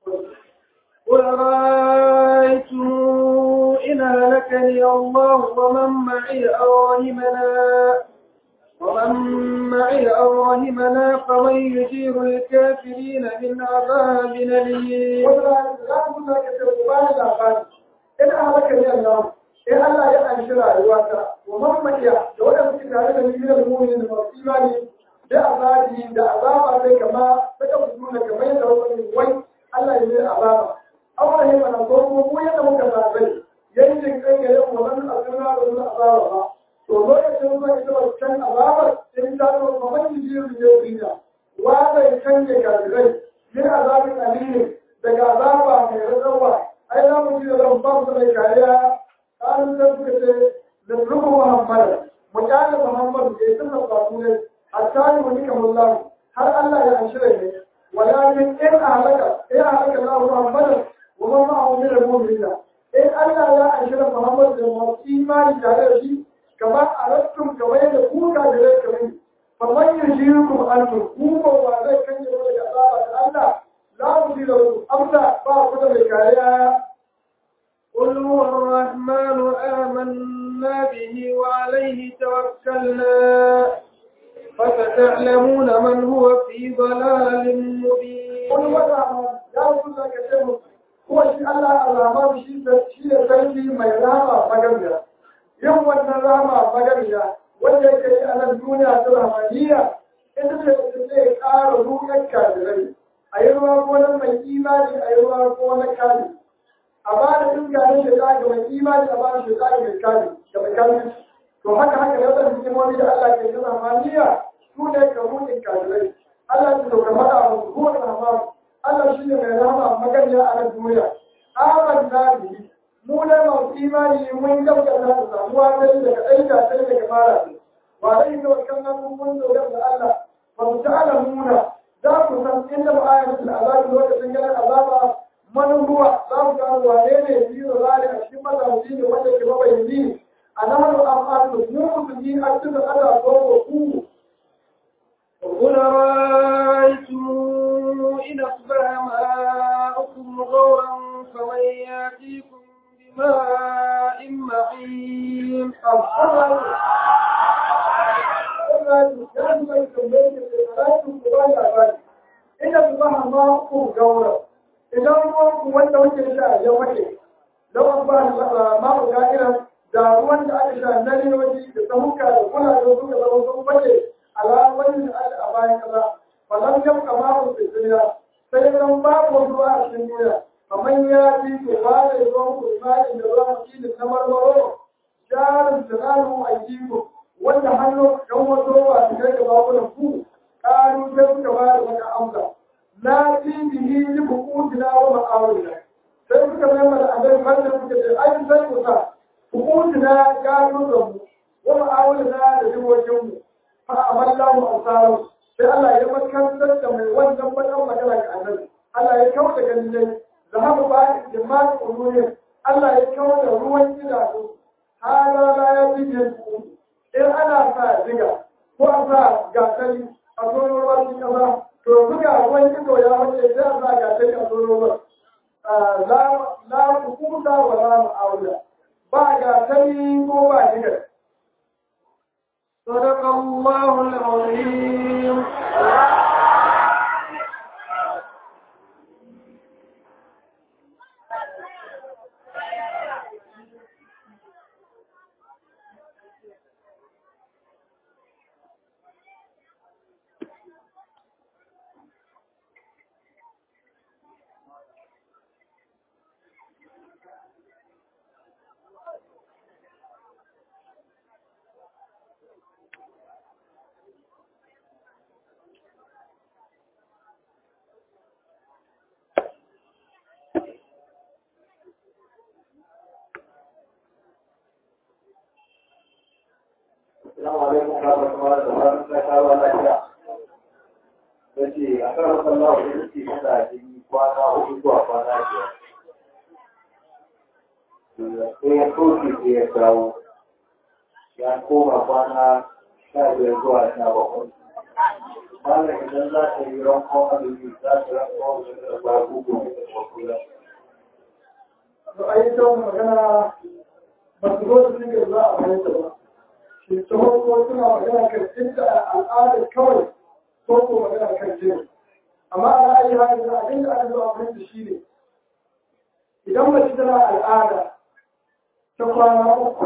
قل رأيتم إن هلكني الله ومن معي أو رحمنا ومن معي أو رحمنا فمن يجير الكافرين من عذاب أليم wanda za mu za ka ce ku bayan labari in halaka ne Allah in Allah ya anshi rayuwata wa mamadiya da waɗanda suke tare da ni da mu'minin da masu imani da azabi da azaba sai kama saka mutu da kamar yadda wani wai Allah ya yi azaba awon ne mana ko kuma mu yadda muka zaɓe yankin kai ga yau wannan asirna da wannan azaba ba to lokacin zuwa ita ba can azabar in ta zo kamar jijiyoyi da duniya wa zai canje kafirai min azabin alimin daga azaba mai rarrawa ai za mu ji da zan ba su mai kariya ƙarin da suka ce da rubu muhammad mu kyale muhammad da ya tunna fasu ne a tani mu nika mullahu har allah ya anshi ne walakin in a halaka in a halaka na muhammad wa man ma'ahu min al-mu'minina in allah ya anshi da muhammad da masu imani tare da shi kamar a rattun kamar yadda kuka da rai kamar فمن يجيركم أنتم كوما وذلك كان يقول لك أصابة الله لا مدير له أبدا فأخذ الكاية قل هو الرحمن آمنا به وعليه توكلنا فستعلمون من هو في ضلال مبين قل وضع يا رسول الله كتبه هو شيء الله الرحمن شيء شيء سيدي ما يرامى مجمع يوم ونرامى مجمع wanda yake yi a nan duniya ta rahmaniya ita ce ta zai ƙara ruwan kafirai a yi ruwa ko na mai imani a yi ruwa ko na kari a ba da iska na shaitan ga mai imani a ba da shaitan ga mai kari ga mai kari to haka haka da wadanda hikimomi da Allah ke yi rahmaniya su ne ka ruwan kafirai Allah ya dauka mada wa ruwan rahman Allah shi ne mai rahama magana a nan duniya amanna bihi mu ne masu imani mun gaskata da samuwa ta daga ɗaika sai daga fara ce ba zai yi wakan nan mun dogara da Allah ba mu ta alamuna za ku san inda ba ayatul azabi lokacin ganin azaba man ruwa za ku gano wane ne biyu zali a cikin mazauci ne wanda ke mabayyani a nahar amfani mu musulmi a cikin Allah ko ku قل رأيتم إن أصبح ماؤكم غورا فمن يأتيكم بماء معين ina su ba ma ku gaura idan ruwan ku wanda wake sha ya wake lawan ba ma ku ga'ira da ruwan da aka sha na riyoji da samuka da kula da suka zama sun wake alamai da aka a bayan kaza wannan yau kama ku duniya sai nan babu ruwa a cikin duniya kamar ya fi to ba da ruwan ku imanin da ruwan kinin na marmaro jarin tunanin aiki wanda hannu ɗan wasu ruwa su kai da bakunan ku ƙaru sai suka ba da wata amsa na fi bihi yi bukutina wa ma'awina sai suka mai mana abin wanda suka ce ai sai ku sa bukutina ƙaru da mu wa ma'awina da jimokin mu fa amalla mu ansaru sai Allah ya makantar da mai wannan bakan magana ga annabi Allah ya kawo da ganin dai zahaba ba jama'a uluyin Allah ya kawo da ruwan idanu hala la ya fi jinku in ana sa diga ko a sa gasari a tsoron ruwan cikin ƙasa to buga ruwan ido ya wace sai a sa gasari a tsoron ruwan la hukunta wa la ma'aula ba gasari ko ba diga صدق الله العظيم Assalamu alaikum warahmatullahi wabarakatuh. Ta kawo lafiya. Bace a kan sallah da yake yana jini kwana uku zuwa kwana biyar. Sai ya soke sai ya dawo. Ya koma kwana sha biyar zuwa sha bakwai. Malam idan za ta yi rankon azumi za ta rankon da ba gugu da kwakula. to ai ta magana ba su zo su ne za a fahimta ba ke tsohon ko suna magana kan inda al'adar kawai ko ko magana kan jini amma a ra'ayi hali da abin da aka zo a fahimta shi ne idan mace tana al'ada ta kwana uku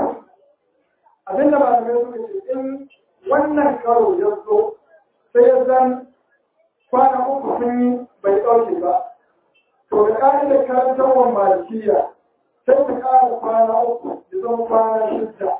abin da malamai suka ce in wannan karo ya zo sai ya zan kwana uku sun yi bai ɗauke ba to da ƙa'idar karantarwar malikiya sai ta ƙara kwana uku da zama kwana shidda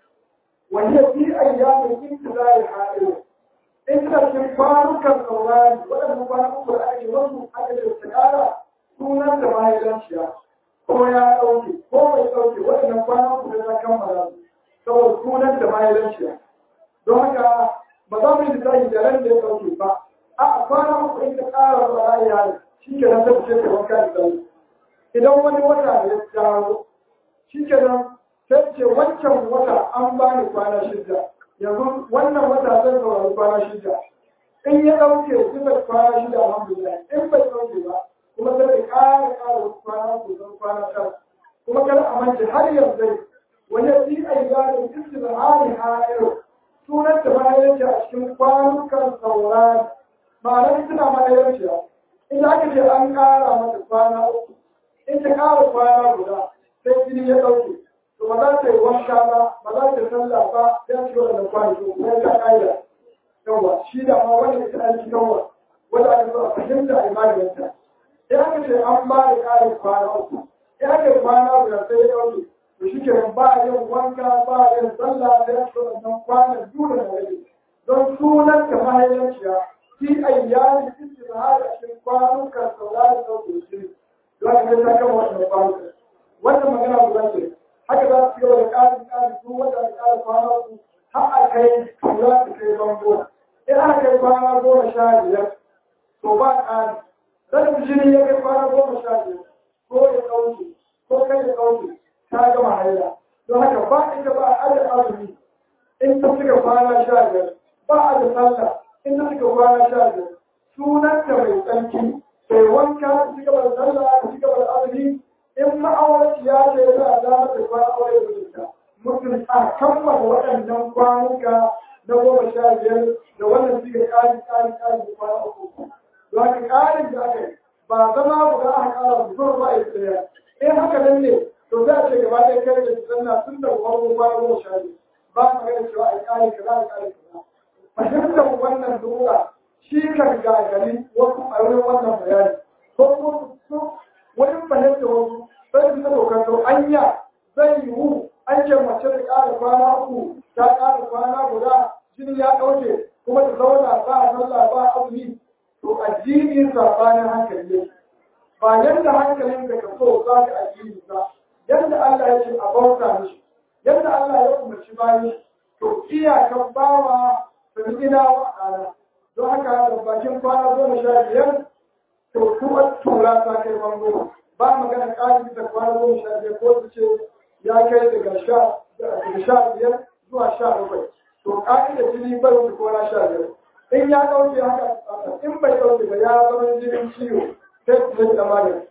wanda fi ayyamin intizari haɗe in ta cikin kwanukan saurari waɗannan kwana uku da ake wasu aka ce ta ƙara sunan da mahaifanciya ko ya ɗauke ko bai ɗauke waɗannan kwana uku da ta kammala saboda sunan da mahaifanciya don haka ba za mu yi lissafi da ran da ya ɗauke ba a kwana uku in ta ƙara saurari ya shi ke nan ta fice ta wanka da sauri idan wani wata ya dawo shi ke nan sai ce wancan wata an ba ni kwana shida yanzu wannan wata zai saurari kwana shida in ya ɗauke bisa kwana shida alhamdulillah in bai ɗauke ba kuma sai ka ƙara ƙara kwana uku zan kwana tara kuma kada a mance har yanzu wani fi ayyamin istibhari ha'iru sunan da bayan a cikin kwanukan saurari ma'anar suna mahaifaciya in aka ce an ƙara mata kwana uku in ta ƙara kwana guda sai jini ya ɗauke to ba za ta yi wanka ba ba za ta sallah ba ya ci wannan kwanaki ko ya ta ƙa'ida yawa shi da ma wanda ita an ci yawa wanda aka zo a fahimta a imaninta in aka ce an ba da ƙarin kwana uku in aka yi kwana guda sai ya ɗauke to shi ke ba yin wanka ba yin sallah da ya ci wannan kwanan duk da rage don sunan ta mahaifaciya fi ayyamin istibhar a cikin kwanukan sauraron ɗaukar shi za ka ga ta kama wannan kwanukan wannan magana guda ce haka za su gaba da ƙarin ƙarin su wanda da ƙarin kwana uku har a kai za su kai bango in aka kai kwana goma sha biyar to ba ƙari zan jini ya kai kwana goma sha biyar ko ya ɗauke ko kai ya ɗauke ta gama haila don haka ba ita ba a da azumi in ta suka kwana sha biyar ba a da sallah in ta suka kwana sha biyar sunan da mai tsarki sai wanka ta ci gaba da sallah ta ci gaba da azumi in ma'aurati ya ce za a zama da kwana aure da mutunta mutum a kammala waɗannan kwanuka na goma sha biyar da wannan suka ƙari ƙari ƙari da kwana uku don haka ƙarin da aka yi ba zama guda aka ƙara zuwa ba a yi tsaya in haka nan ne to za a ce gaba ɗaya kai da sanna tun da farko kwana goma sha biyar ba mu gani cewa a yi ƙari kaza a ƙari kaza fahimtar wannan dora shi kan gagari wasu a wurin wannan bayani ko kuma wani fahimta wasu sai su dokar to anya zai yiwu an ce mace ta ƙara kwana uku ta ƙara kwana guda jini ya ɗauke kuma ta zauna ba a sallah ba a azumi to addini sabanin hankali ne ba yadda hankalin da ka so za ka addini ba yadda Allah ya ce a bauta mishi yadda Allah ya umarci bayi to iyakan bawa firgina wa ala don haka da bakin kwana goma sha biyar to kuma tura ta kai bango ba magana ƙari da kwana goma sha biyar ko su ce ya kai daga sha daga sha biyar zuwa sha bakwai to ƙari da jini bai wuce kwana sha biyar in ya ɗauke haka in bai ɗauke ba ya zama jinin ciwo sai su zai da magani.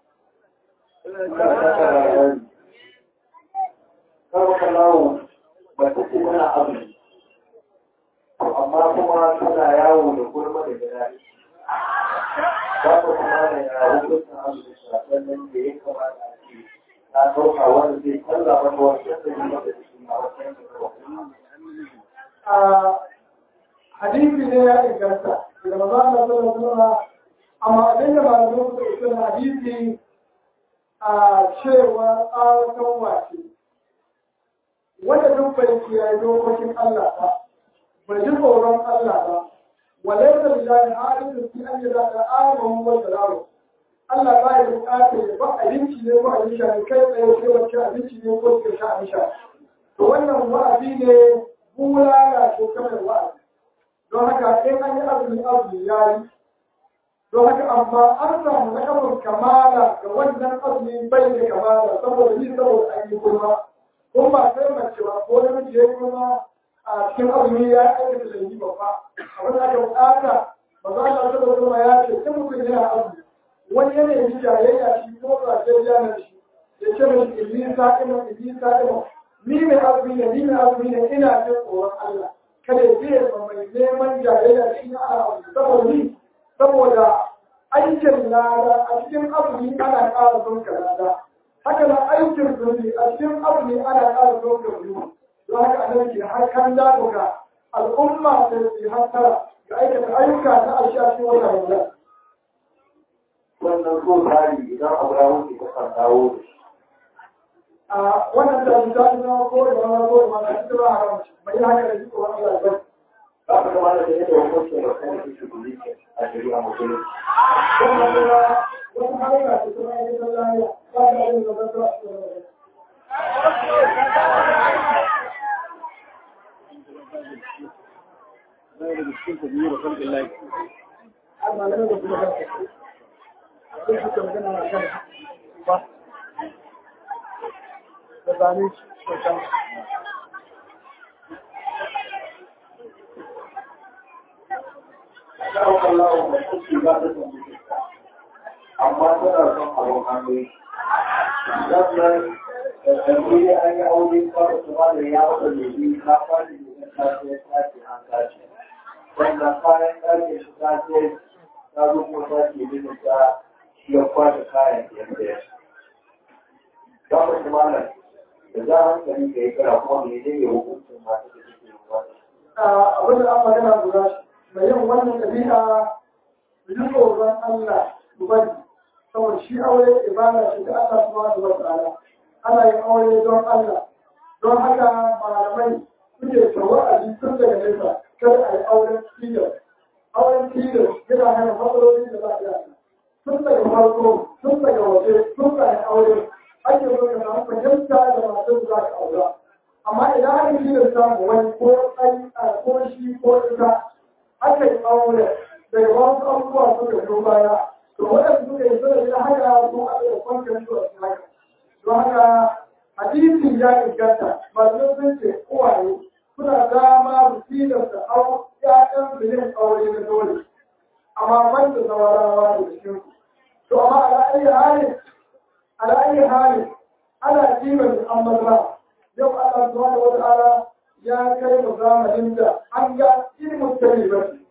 Kawo kalawo ba ta ce tana azumi. amma kuma tana yawo da gurma da gida ba ta kuma da yawo kusa abu da shafan nan da ya kamata a ce na ɗauka wanda zai canza mata wasu da yi mata da shi a wasu yankin a hadisi ne ya inganta daga maza Allah sallallahu alaihi wasallam amma abin da malamai suka yi na hadisi a cewa tsawon wace wanda duk bai kiyaye dokokin Allah ba bai ji tsoron Allah ba walai da lillahi hadisin fi an yada da amahu wa salamu Allah ba ya bukatar ba abinci ne ko abin sha ne kai tsaye sai wacce abinci ne ko suka sha abin sha to wannan wa'azi ne bulala ko kamar wa'azi don haka in an yi azumi azumi ya yi don haka amma an samu na kamar kamala ga wannan azumi bai da kamala saboda ni saboda an yi kuma kun ba sai mace ba ko namiji ya kuma a cikin azumi ya aikata laifi babba abin da aka bukata ba za a taɓa kuma ya ce in mutum yana azumi wani yanayin jayayya shi ko ba sai ya na shi ya ce mai ilmi sa'ima ilmi sa'ima ni mai azumi ne ni mai azumi ne ina jin tsoron Allah kada ya biye ma mai neman jayayya shi na ala saboda ni saboda aikin lada a cikin azumi ana ƙara zonka lada haka na aikin zunubi a cikin azumi ana ƙara zonka zunubi don haka annabi ke har kan dagoga al'umma da su hattara ga aikata ayyuka na alshashi wata ramadan wannan so tsari idan abu ya wuce ta kan dawo da shi a wannan da su zaɓi na ko da wani ko da wani ita ba haram bai yi haka da shi ko wani Allah ba ba ka kama da yadda hukuncin da kuma ke shi a shari'a musulunci wannan kuma wani harka ce kuma ake ta lafiya ba da yin da zata a cikin ramadan amma nan da kuma kanka sai suka magana a kan ba da zane shi sosai Sa'o Allah wa kuki ba ta son mutunta, amma tana son abin hannu. Sannan da ɗanɗi ne an yi aure kawai su ma da ya wata lebe na fadi da ya tashi ya tashi an tashi. Sannan kayan ɗakin shi ta ce ta zo kuma ta ke bin ta shi ya kwashe kayan yadda ya shi. Kamar shi malam da za a hankali ka yi kira kuma mai ne ya hukuncin masu da suke yin wannan. abin da an magana guda mai yin wannan ɗabi'a su ji tsoron Allah su bari saboda shi aure ibada ce ta Allah subhanahu wa ta'ala ana yin aure don Allah don haka malamai suke tsawo a tun daga nesa kar a yi auren tilas auren tilas yana hana matsaloli da za a yi tun daga farko tun daga waje tun daga aure ake zo ka samu fahimta da masu da za ka aura amma idan aka yi da samu wani ko ɗan ko shi ko ita aka yi aure daga wasu abubuwa suka zo baya to waɗanda suka yi suna da haka ko a da kwanciyar su a cikin haka don haka hadisi ya inganta malamai sun ce uwaye suna dama su tilasta au ƴaƴan su yin aure na dole amma ban da zawarawa da cikin to amma ala ayi hali ala ayi hali ana kiman an maza yau Allah subhanahu wa ta'ala ya kai mu zamanin da an ga ilimin tarihi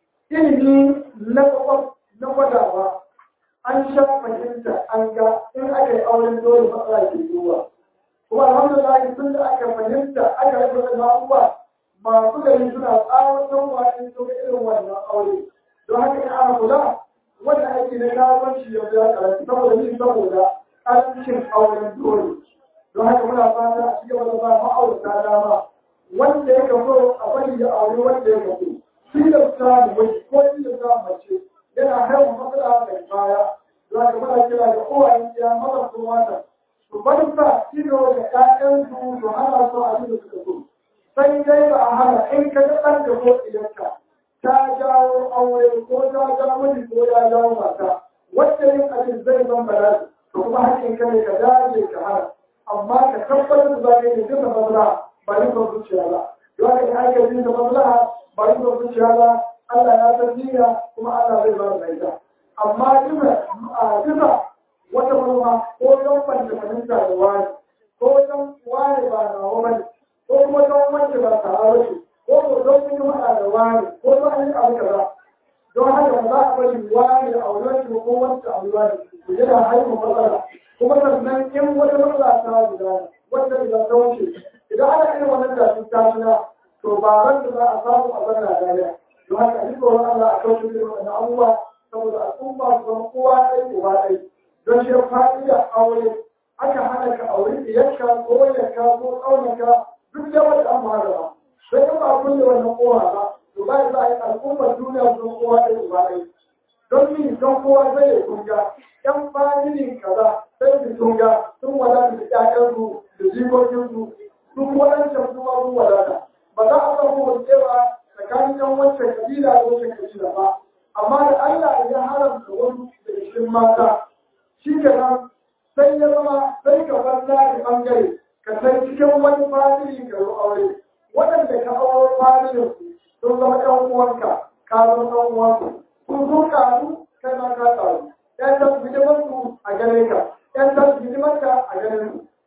ilimi na kwakwas na gwadawa an sha fahimta an ga in aka yi auren dole matsala ke zuwa kuma alhamdulillah tun da aka fahimta aka yi wasu abubuwa masu gari suna tsawon wa in sun irin wannan aure don haka in ana kula wannan aiki na kasuwanci yanzu ya karanta saboda ni saboda ƙarancin auren dole don haka muna fata a cikin wani ba ma'aurata dama wanda ya kaso a bari ya aure wanda ya kaso tilasta da wani ko tilasta mace yana haifar matsala da baya za ka muna kira da uwayen ya maza ko mata su bar sa ido da ƴaƴansu su hana su abin da suka so sai dai ba a hana in ka ga ɗan da ko idanka ta jawo aure ko ta jawo miji ko ya jawo mata wanda yin abin zai zan bala'i to kuma hakkin ka ne ka dage ka hana amma ka tabbatar da za ka yi duka maslaha ba yi son zuciya ba don haka in aka yi da maslaha ba yi son zuciya ba Allah ya san niyya kuma Allah zai ba da lafiya amma duka a duka wata manoma ko don banta fahimta da wani ko don wani ba na wani ko kuma don wance ba ta aure ko ko don kun yi waɗa da wani ko don an yi abu kaza don haka ba za a bari wani a wurin ko wanda a wurin ku yana haifar matsala kuma sannan in wata matsala ta gudana wanda idan ta wuce idan ana irin wannan tashin tashina to ba ran da za a samu a zanna dariya don haka duk tsoron Allah a kauce da wannan abubuwa saboda al'umma su zama kowa ɗaya uba ɗaya don shi fa'ida aure aka hana ka aure iyakka ko yakka ko ƙaunaka duk da wata an magana sai in ba kulle wannan kowa ba to ba za a yi al'ummar duniya su zama kowa ɗaya uba ɗaya don ni don kowa zai yi kunga ƴan familin kaza sai su tunga sun wadata da ƴaƴansu da jikokinsu sun wadancan su ma sun wadata ba za a samu wancewa tsakanin ƴan wancan kabila da wancan kabila ba amma da Allah ya haramta wasu da cikin mata shi ke nan sai ya zama sai ka bar nari ɓangare ka sai cikin wani famili ka yi aure waɗanda ka aure familin sun zama ɗan uwanka ka zama ɗan uwanka kun zo ƙaru kai ma ka ƙaru ƴan san hidimarsu a gare ka ƴan san hidimarka a gare su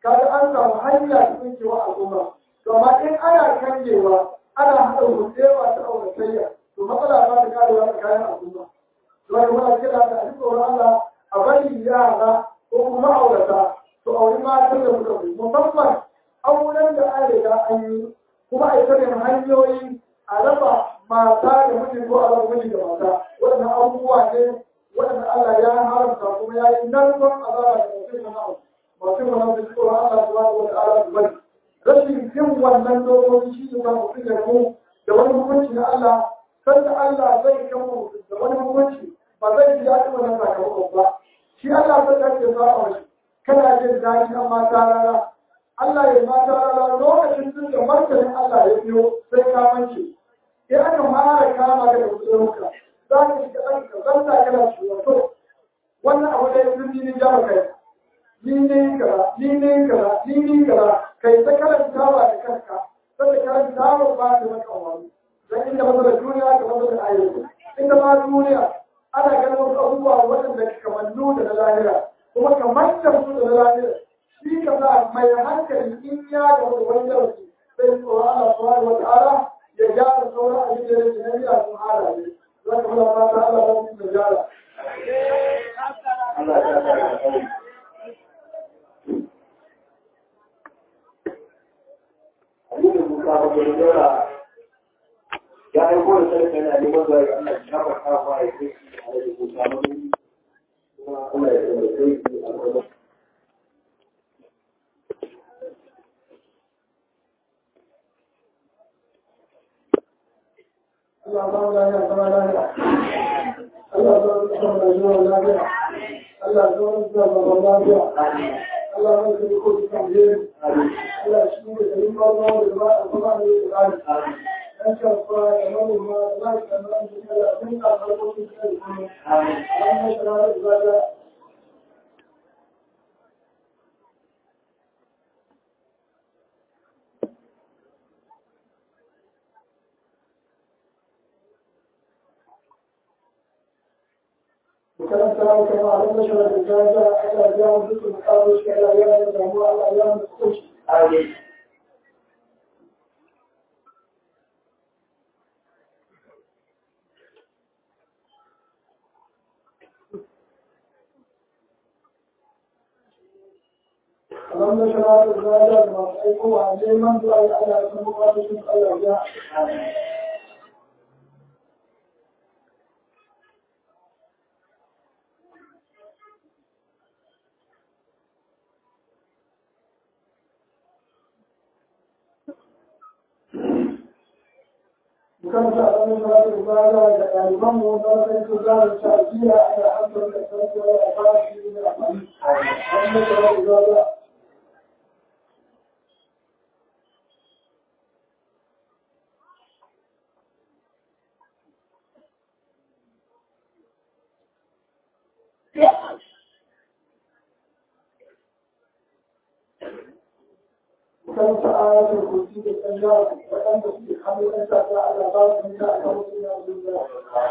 kaga an samu hanya ta tsinkewa al'umma to amma in ana kangewa ana haɗa hutsewa ta auratayya to matsala ba ta karewa tsakanin al'umma don muna kira da a tsoron Allah a bari yara ko kuma aurata to auri matan da suka fi musamman auren da an riga an yi kuma a yi sanin hanyoyi a raba mata da miji ko a raba miji da mata waɗannan abubuwa ne waɗanda Allah ya haramta kuma ya yi narkon azaba da mutum na ma'au masu mana da tsoron Allah subhanahu wa ta'ala su bari rashin yin wannan dokoki shi ne ba mutum da mu da wani hukunci na Allah sanda Allah zai kama mutum da wani hukunci ba zai ji daɗin wannan sakamakon ba shi Allah zai ɗauke sa a wasu kana jin daɗi amma ta rana Allah ya mata rana lokacin tun da martanin Allah ya biyo sai ka mance in aka fara kama ka da musulunka za ka shiga ɗan ka zanta kana ciwon to wannan abu da yanzu ni ne jama kai ni ne kaza ni ne kaza ni ne kaza kai ta karantawa da kanka sai karantawa ba ta maka wani dan inda matsalar duniya ka matsalar ayyuka inda ma duniya ana ganin wasu abubuwa waɗanda ka kamannu da na lahira kuma kamar da su da na lahira shi ka sa mai hankali in ya ga wani wani darasi sai tsoron Allah subhanahu wa ta'ala ya gyara sauran abin da yake na biya sun halaye za ka fara fata Allah ba su da gyara Allah ya sa ka kai. Abin da Musa ba da dora ya aiko da sarki yana neman zuwa ga Allah ya shafa kafa ya kai shi a da Musa ba kuma Allah ya taimake shi a gaba. Allah ba mu lafiya zama lafiya Allah ba mu zama lafiya lafiya Allah ba mu zama lafiya Allah ba mu ko da kan yi Allah shi ne da yin bazo da ba a kuma ne da tsari dan ka fara da wani ma Allah ka nan da Allah sun ka farko su da kuma Allah ya tsara da zaka وكان سلام كما علم نشر الرجال على أيام ذكر المقابل على أيام الجمهور على أيام الخروج Amin. اللهم نشر الرجال ما أيقوا عليه من دعي على المقابل على أيام وكان تعلم صلاة العبادة كالإمام وضرب الكبار الشعبية على حسب الأساس والأفعال في الأحاديث. أما صلاة العبادة وكان آيات الكرسي بالأنجاب وكان في حمل أنت على بعض من الله الله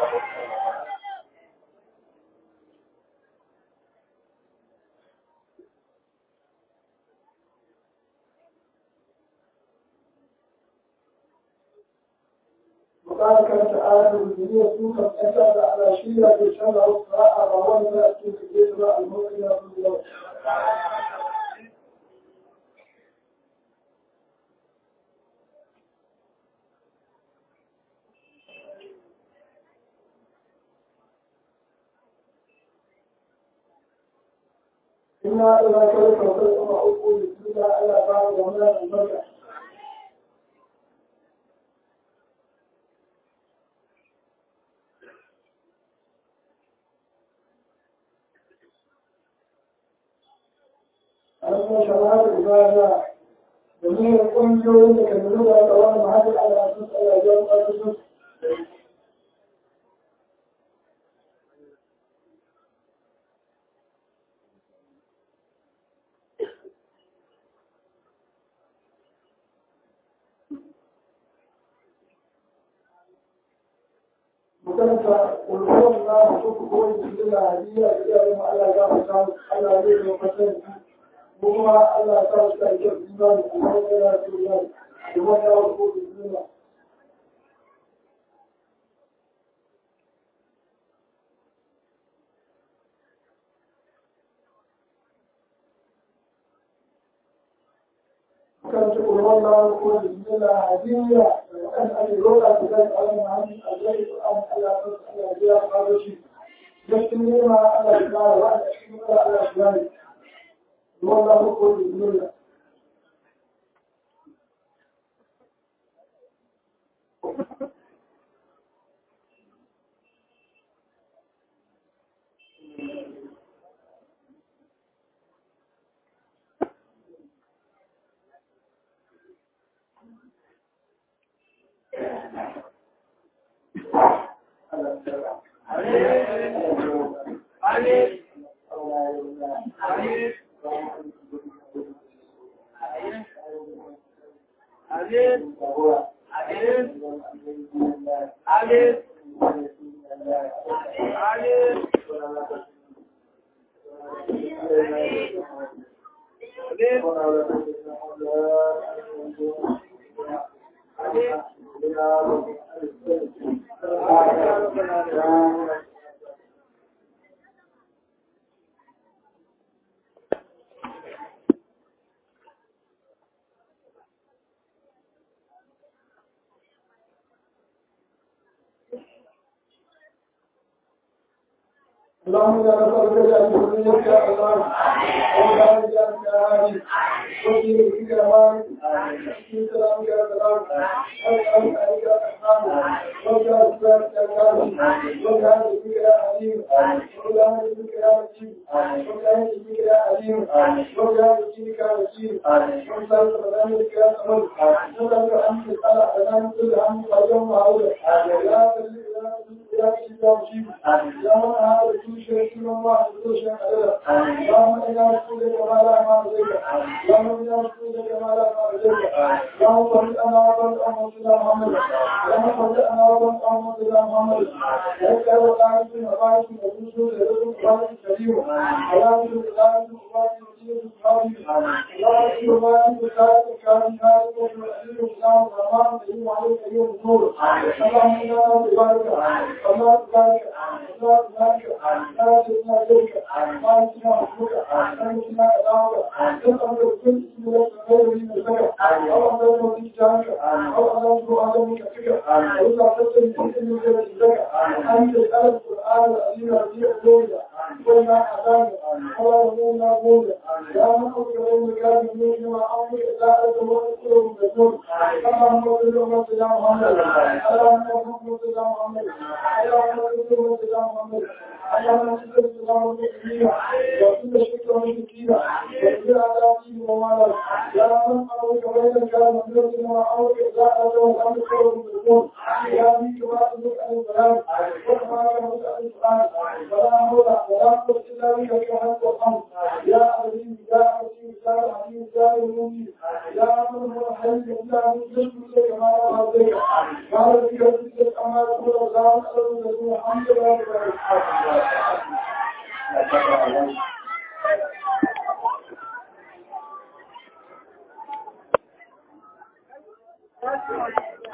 وقال كانت آيات الدنيا سوقا أشهد على شيء يشهد الصراحة وهو لا يأتي في الجسر المؤمن في الله إنا إذا كنت وصلت مع أقول الدنيا على بعض ومن المرجع أما شرائع العبادة جميع الأنجو يكملون أدوان معادل على أساس الأيام والأساس مكانتا والقول الله شوف هو يجب لنا هدية إلى ما الله جاب شان الله يجب وفتن kuma Allah ya sa su ta kyau imani Allah ya sa su imani kuma ya wasu bismillah كانت تقول والله يقول بسم الله هدية وأن أجرون بذلك على معاني الذي الآن على على جيا قادشي يشتمل ما على الإسلام وأن أشتمل على الإسلام والله يقول بسم الله اللهم لا نسألك بأن تخليك يا الله ولا نجعلك يا هادي وفي بك يا مالك في سلامك يا سلام أسألك عليك يا رحمن وجعل سلامك يا كامل وجعل بك يا حليم وجعل بك يا مجيد وجعل بك يا حليم وجعل بك يا مجيد وجعل سلامك يا سمر نسألك أن تسأل أنام كل هم فيوم وعوده يا سلام يا مجيد يا مجيد يا من هذا شيء الله شيء اللهم إنا نسألك ما لا ما لديك اللهم إنا نسألك ما لا ما لديك اللهم صل أنا وصل أمر سيدنا محمد اللهم صل أنا وصل أمر سيدنا محمد لك وقعت من مبارك وجوز لكم قرآن الكريم اللهم صل على محمد اللهم صل على محمد الكريم هذا والمسير الإسلام الرحمن الرحيم عليك أيها النور اللهم إنا نبارك اللهم بارك اللهم بارك لا تسمع ذلك ما يسمع حكمك لا يسمع أداؤك تسمع كل اسم لك غير من الزكاة أو أن يكون تجارك أو أن يكون عدمك فكر وإذا تسمع كل اسم غير الزكاة أن تسأل القرآن الذين رضي قلوبنا وما أدانا ولا رضونا قولا يا من أكبر المكان من ما أمرك لا أدوى قلوب مجنون اللهم صل على سيدنا محمد اللهم صل على سيدنا محمد اللهم صل على سيدنا محمد اللهم صل على المسلمين وكل شكر مشركين وكل عذابهم ومالا يا من أمرك بين كان مدرسنا وأمرك لا أدوى الأمر قلوب مجنون يا بك ما أمرك عن السلام وكما كان عن القرآن ولا حول ولا قوة إلا بك كما الحمد يا عزيز يا عزيز يا عزيز يا المؤمن يا من هو الحي يا من يشكر لك ما لا أرضيك قال بك رزقك أما تقول الله أسأل لكم الحمد لله Thank you.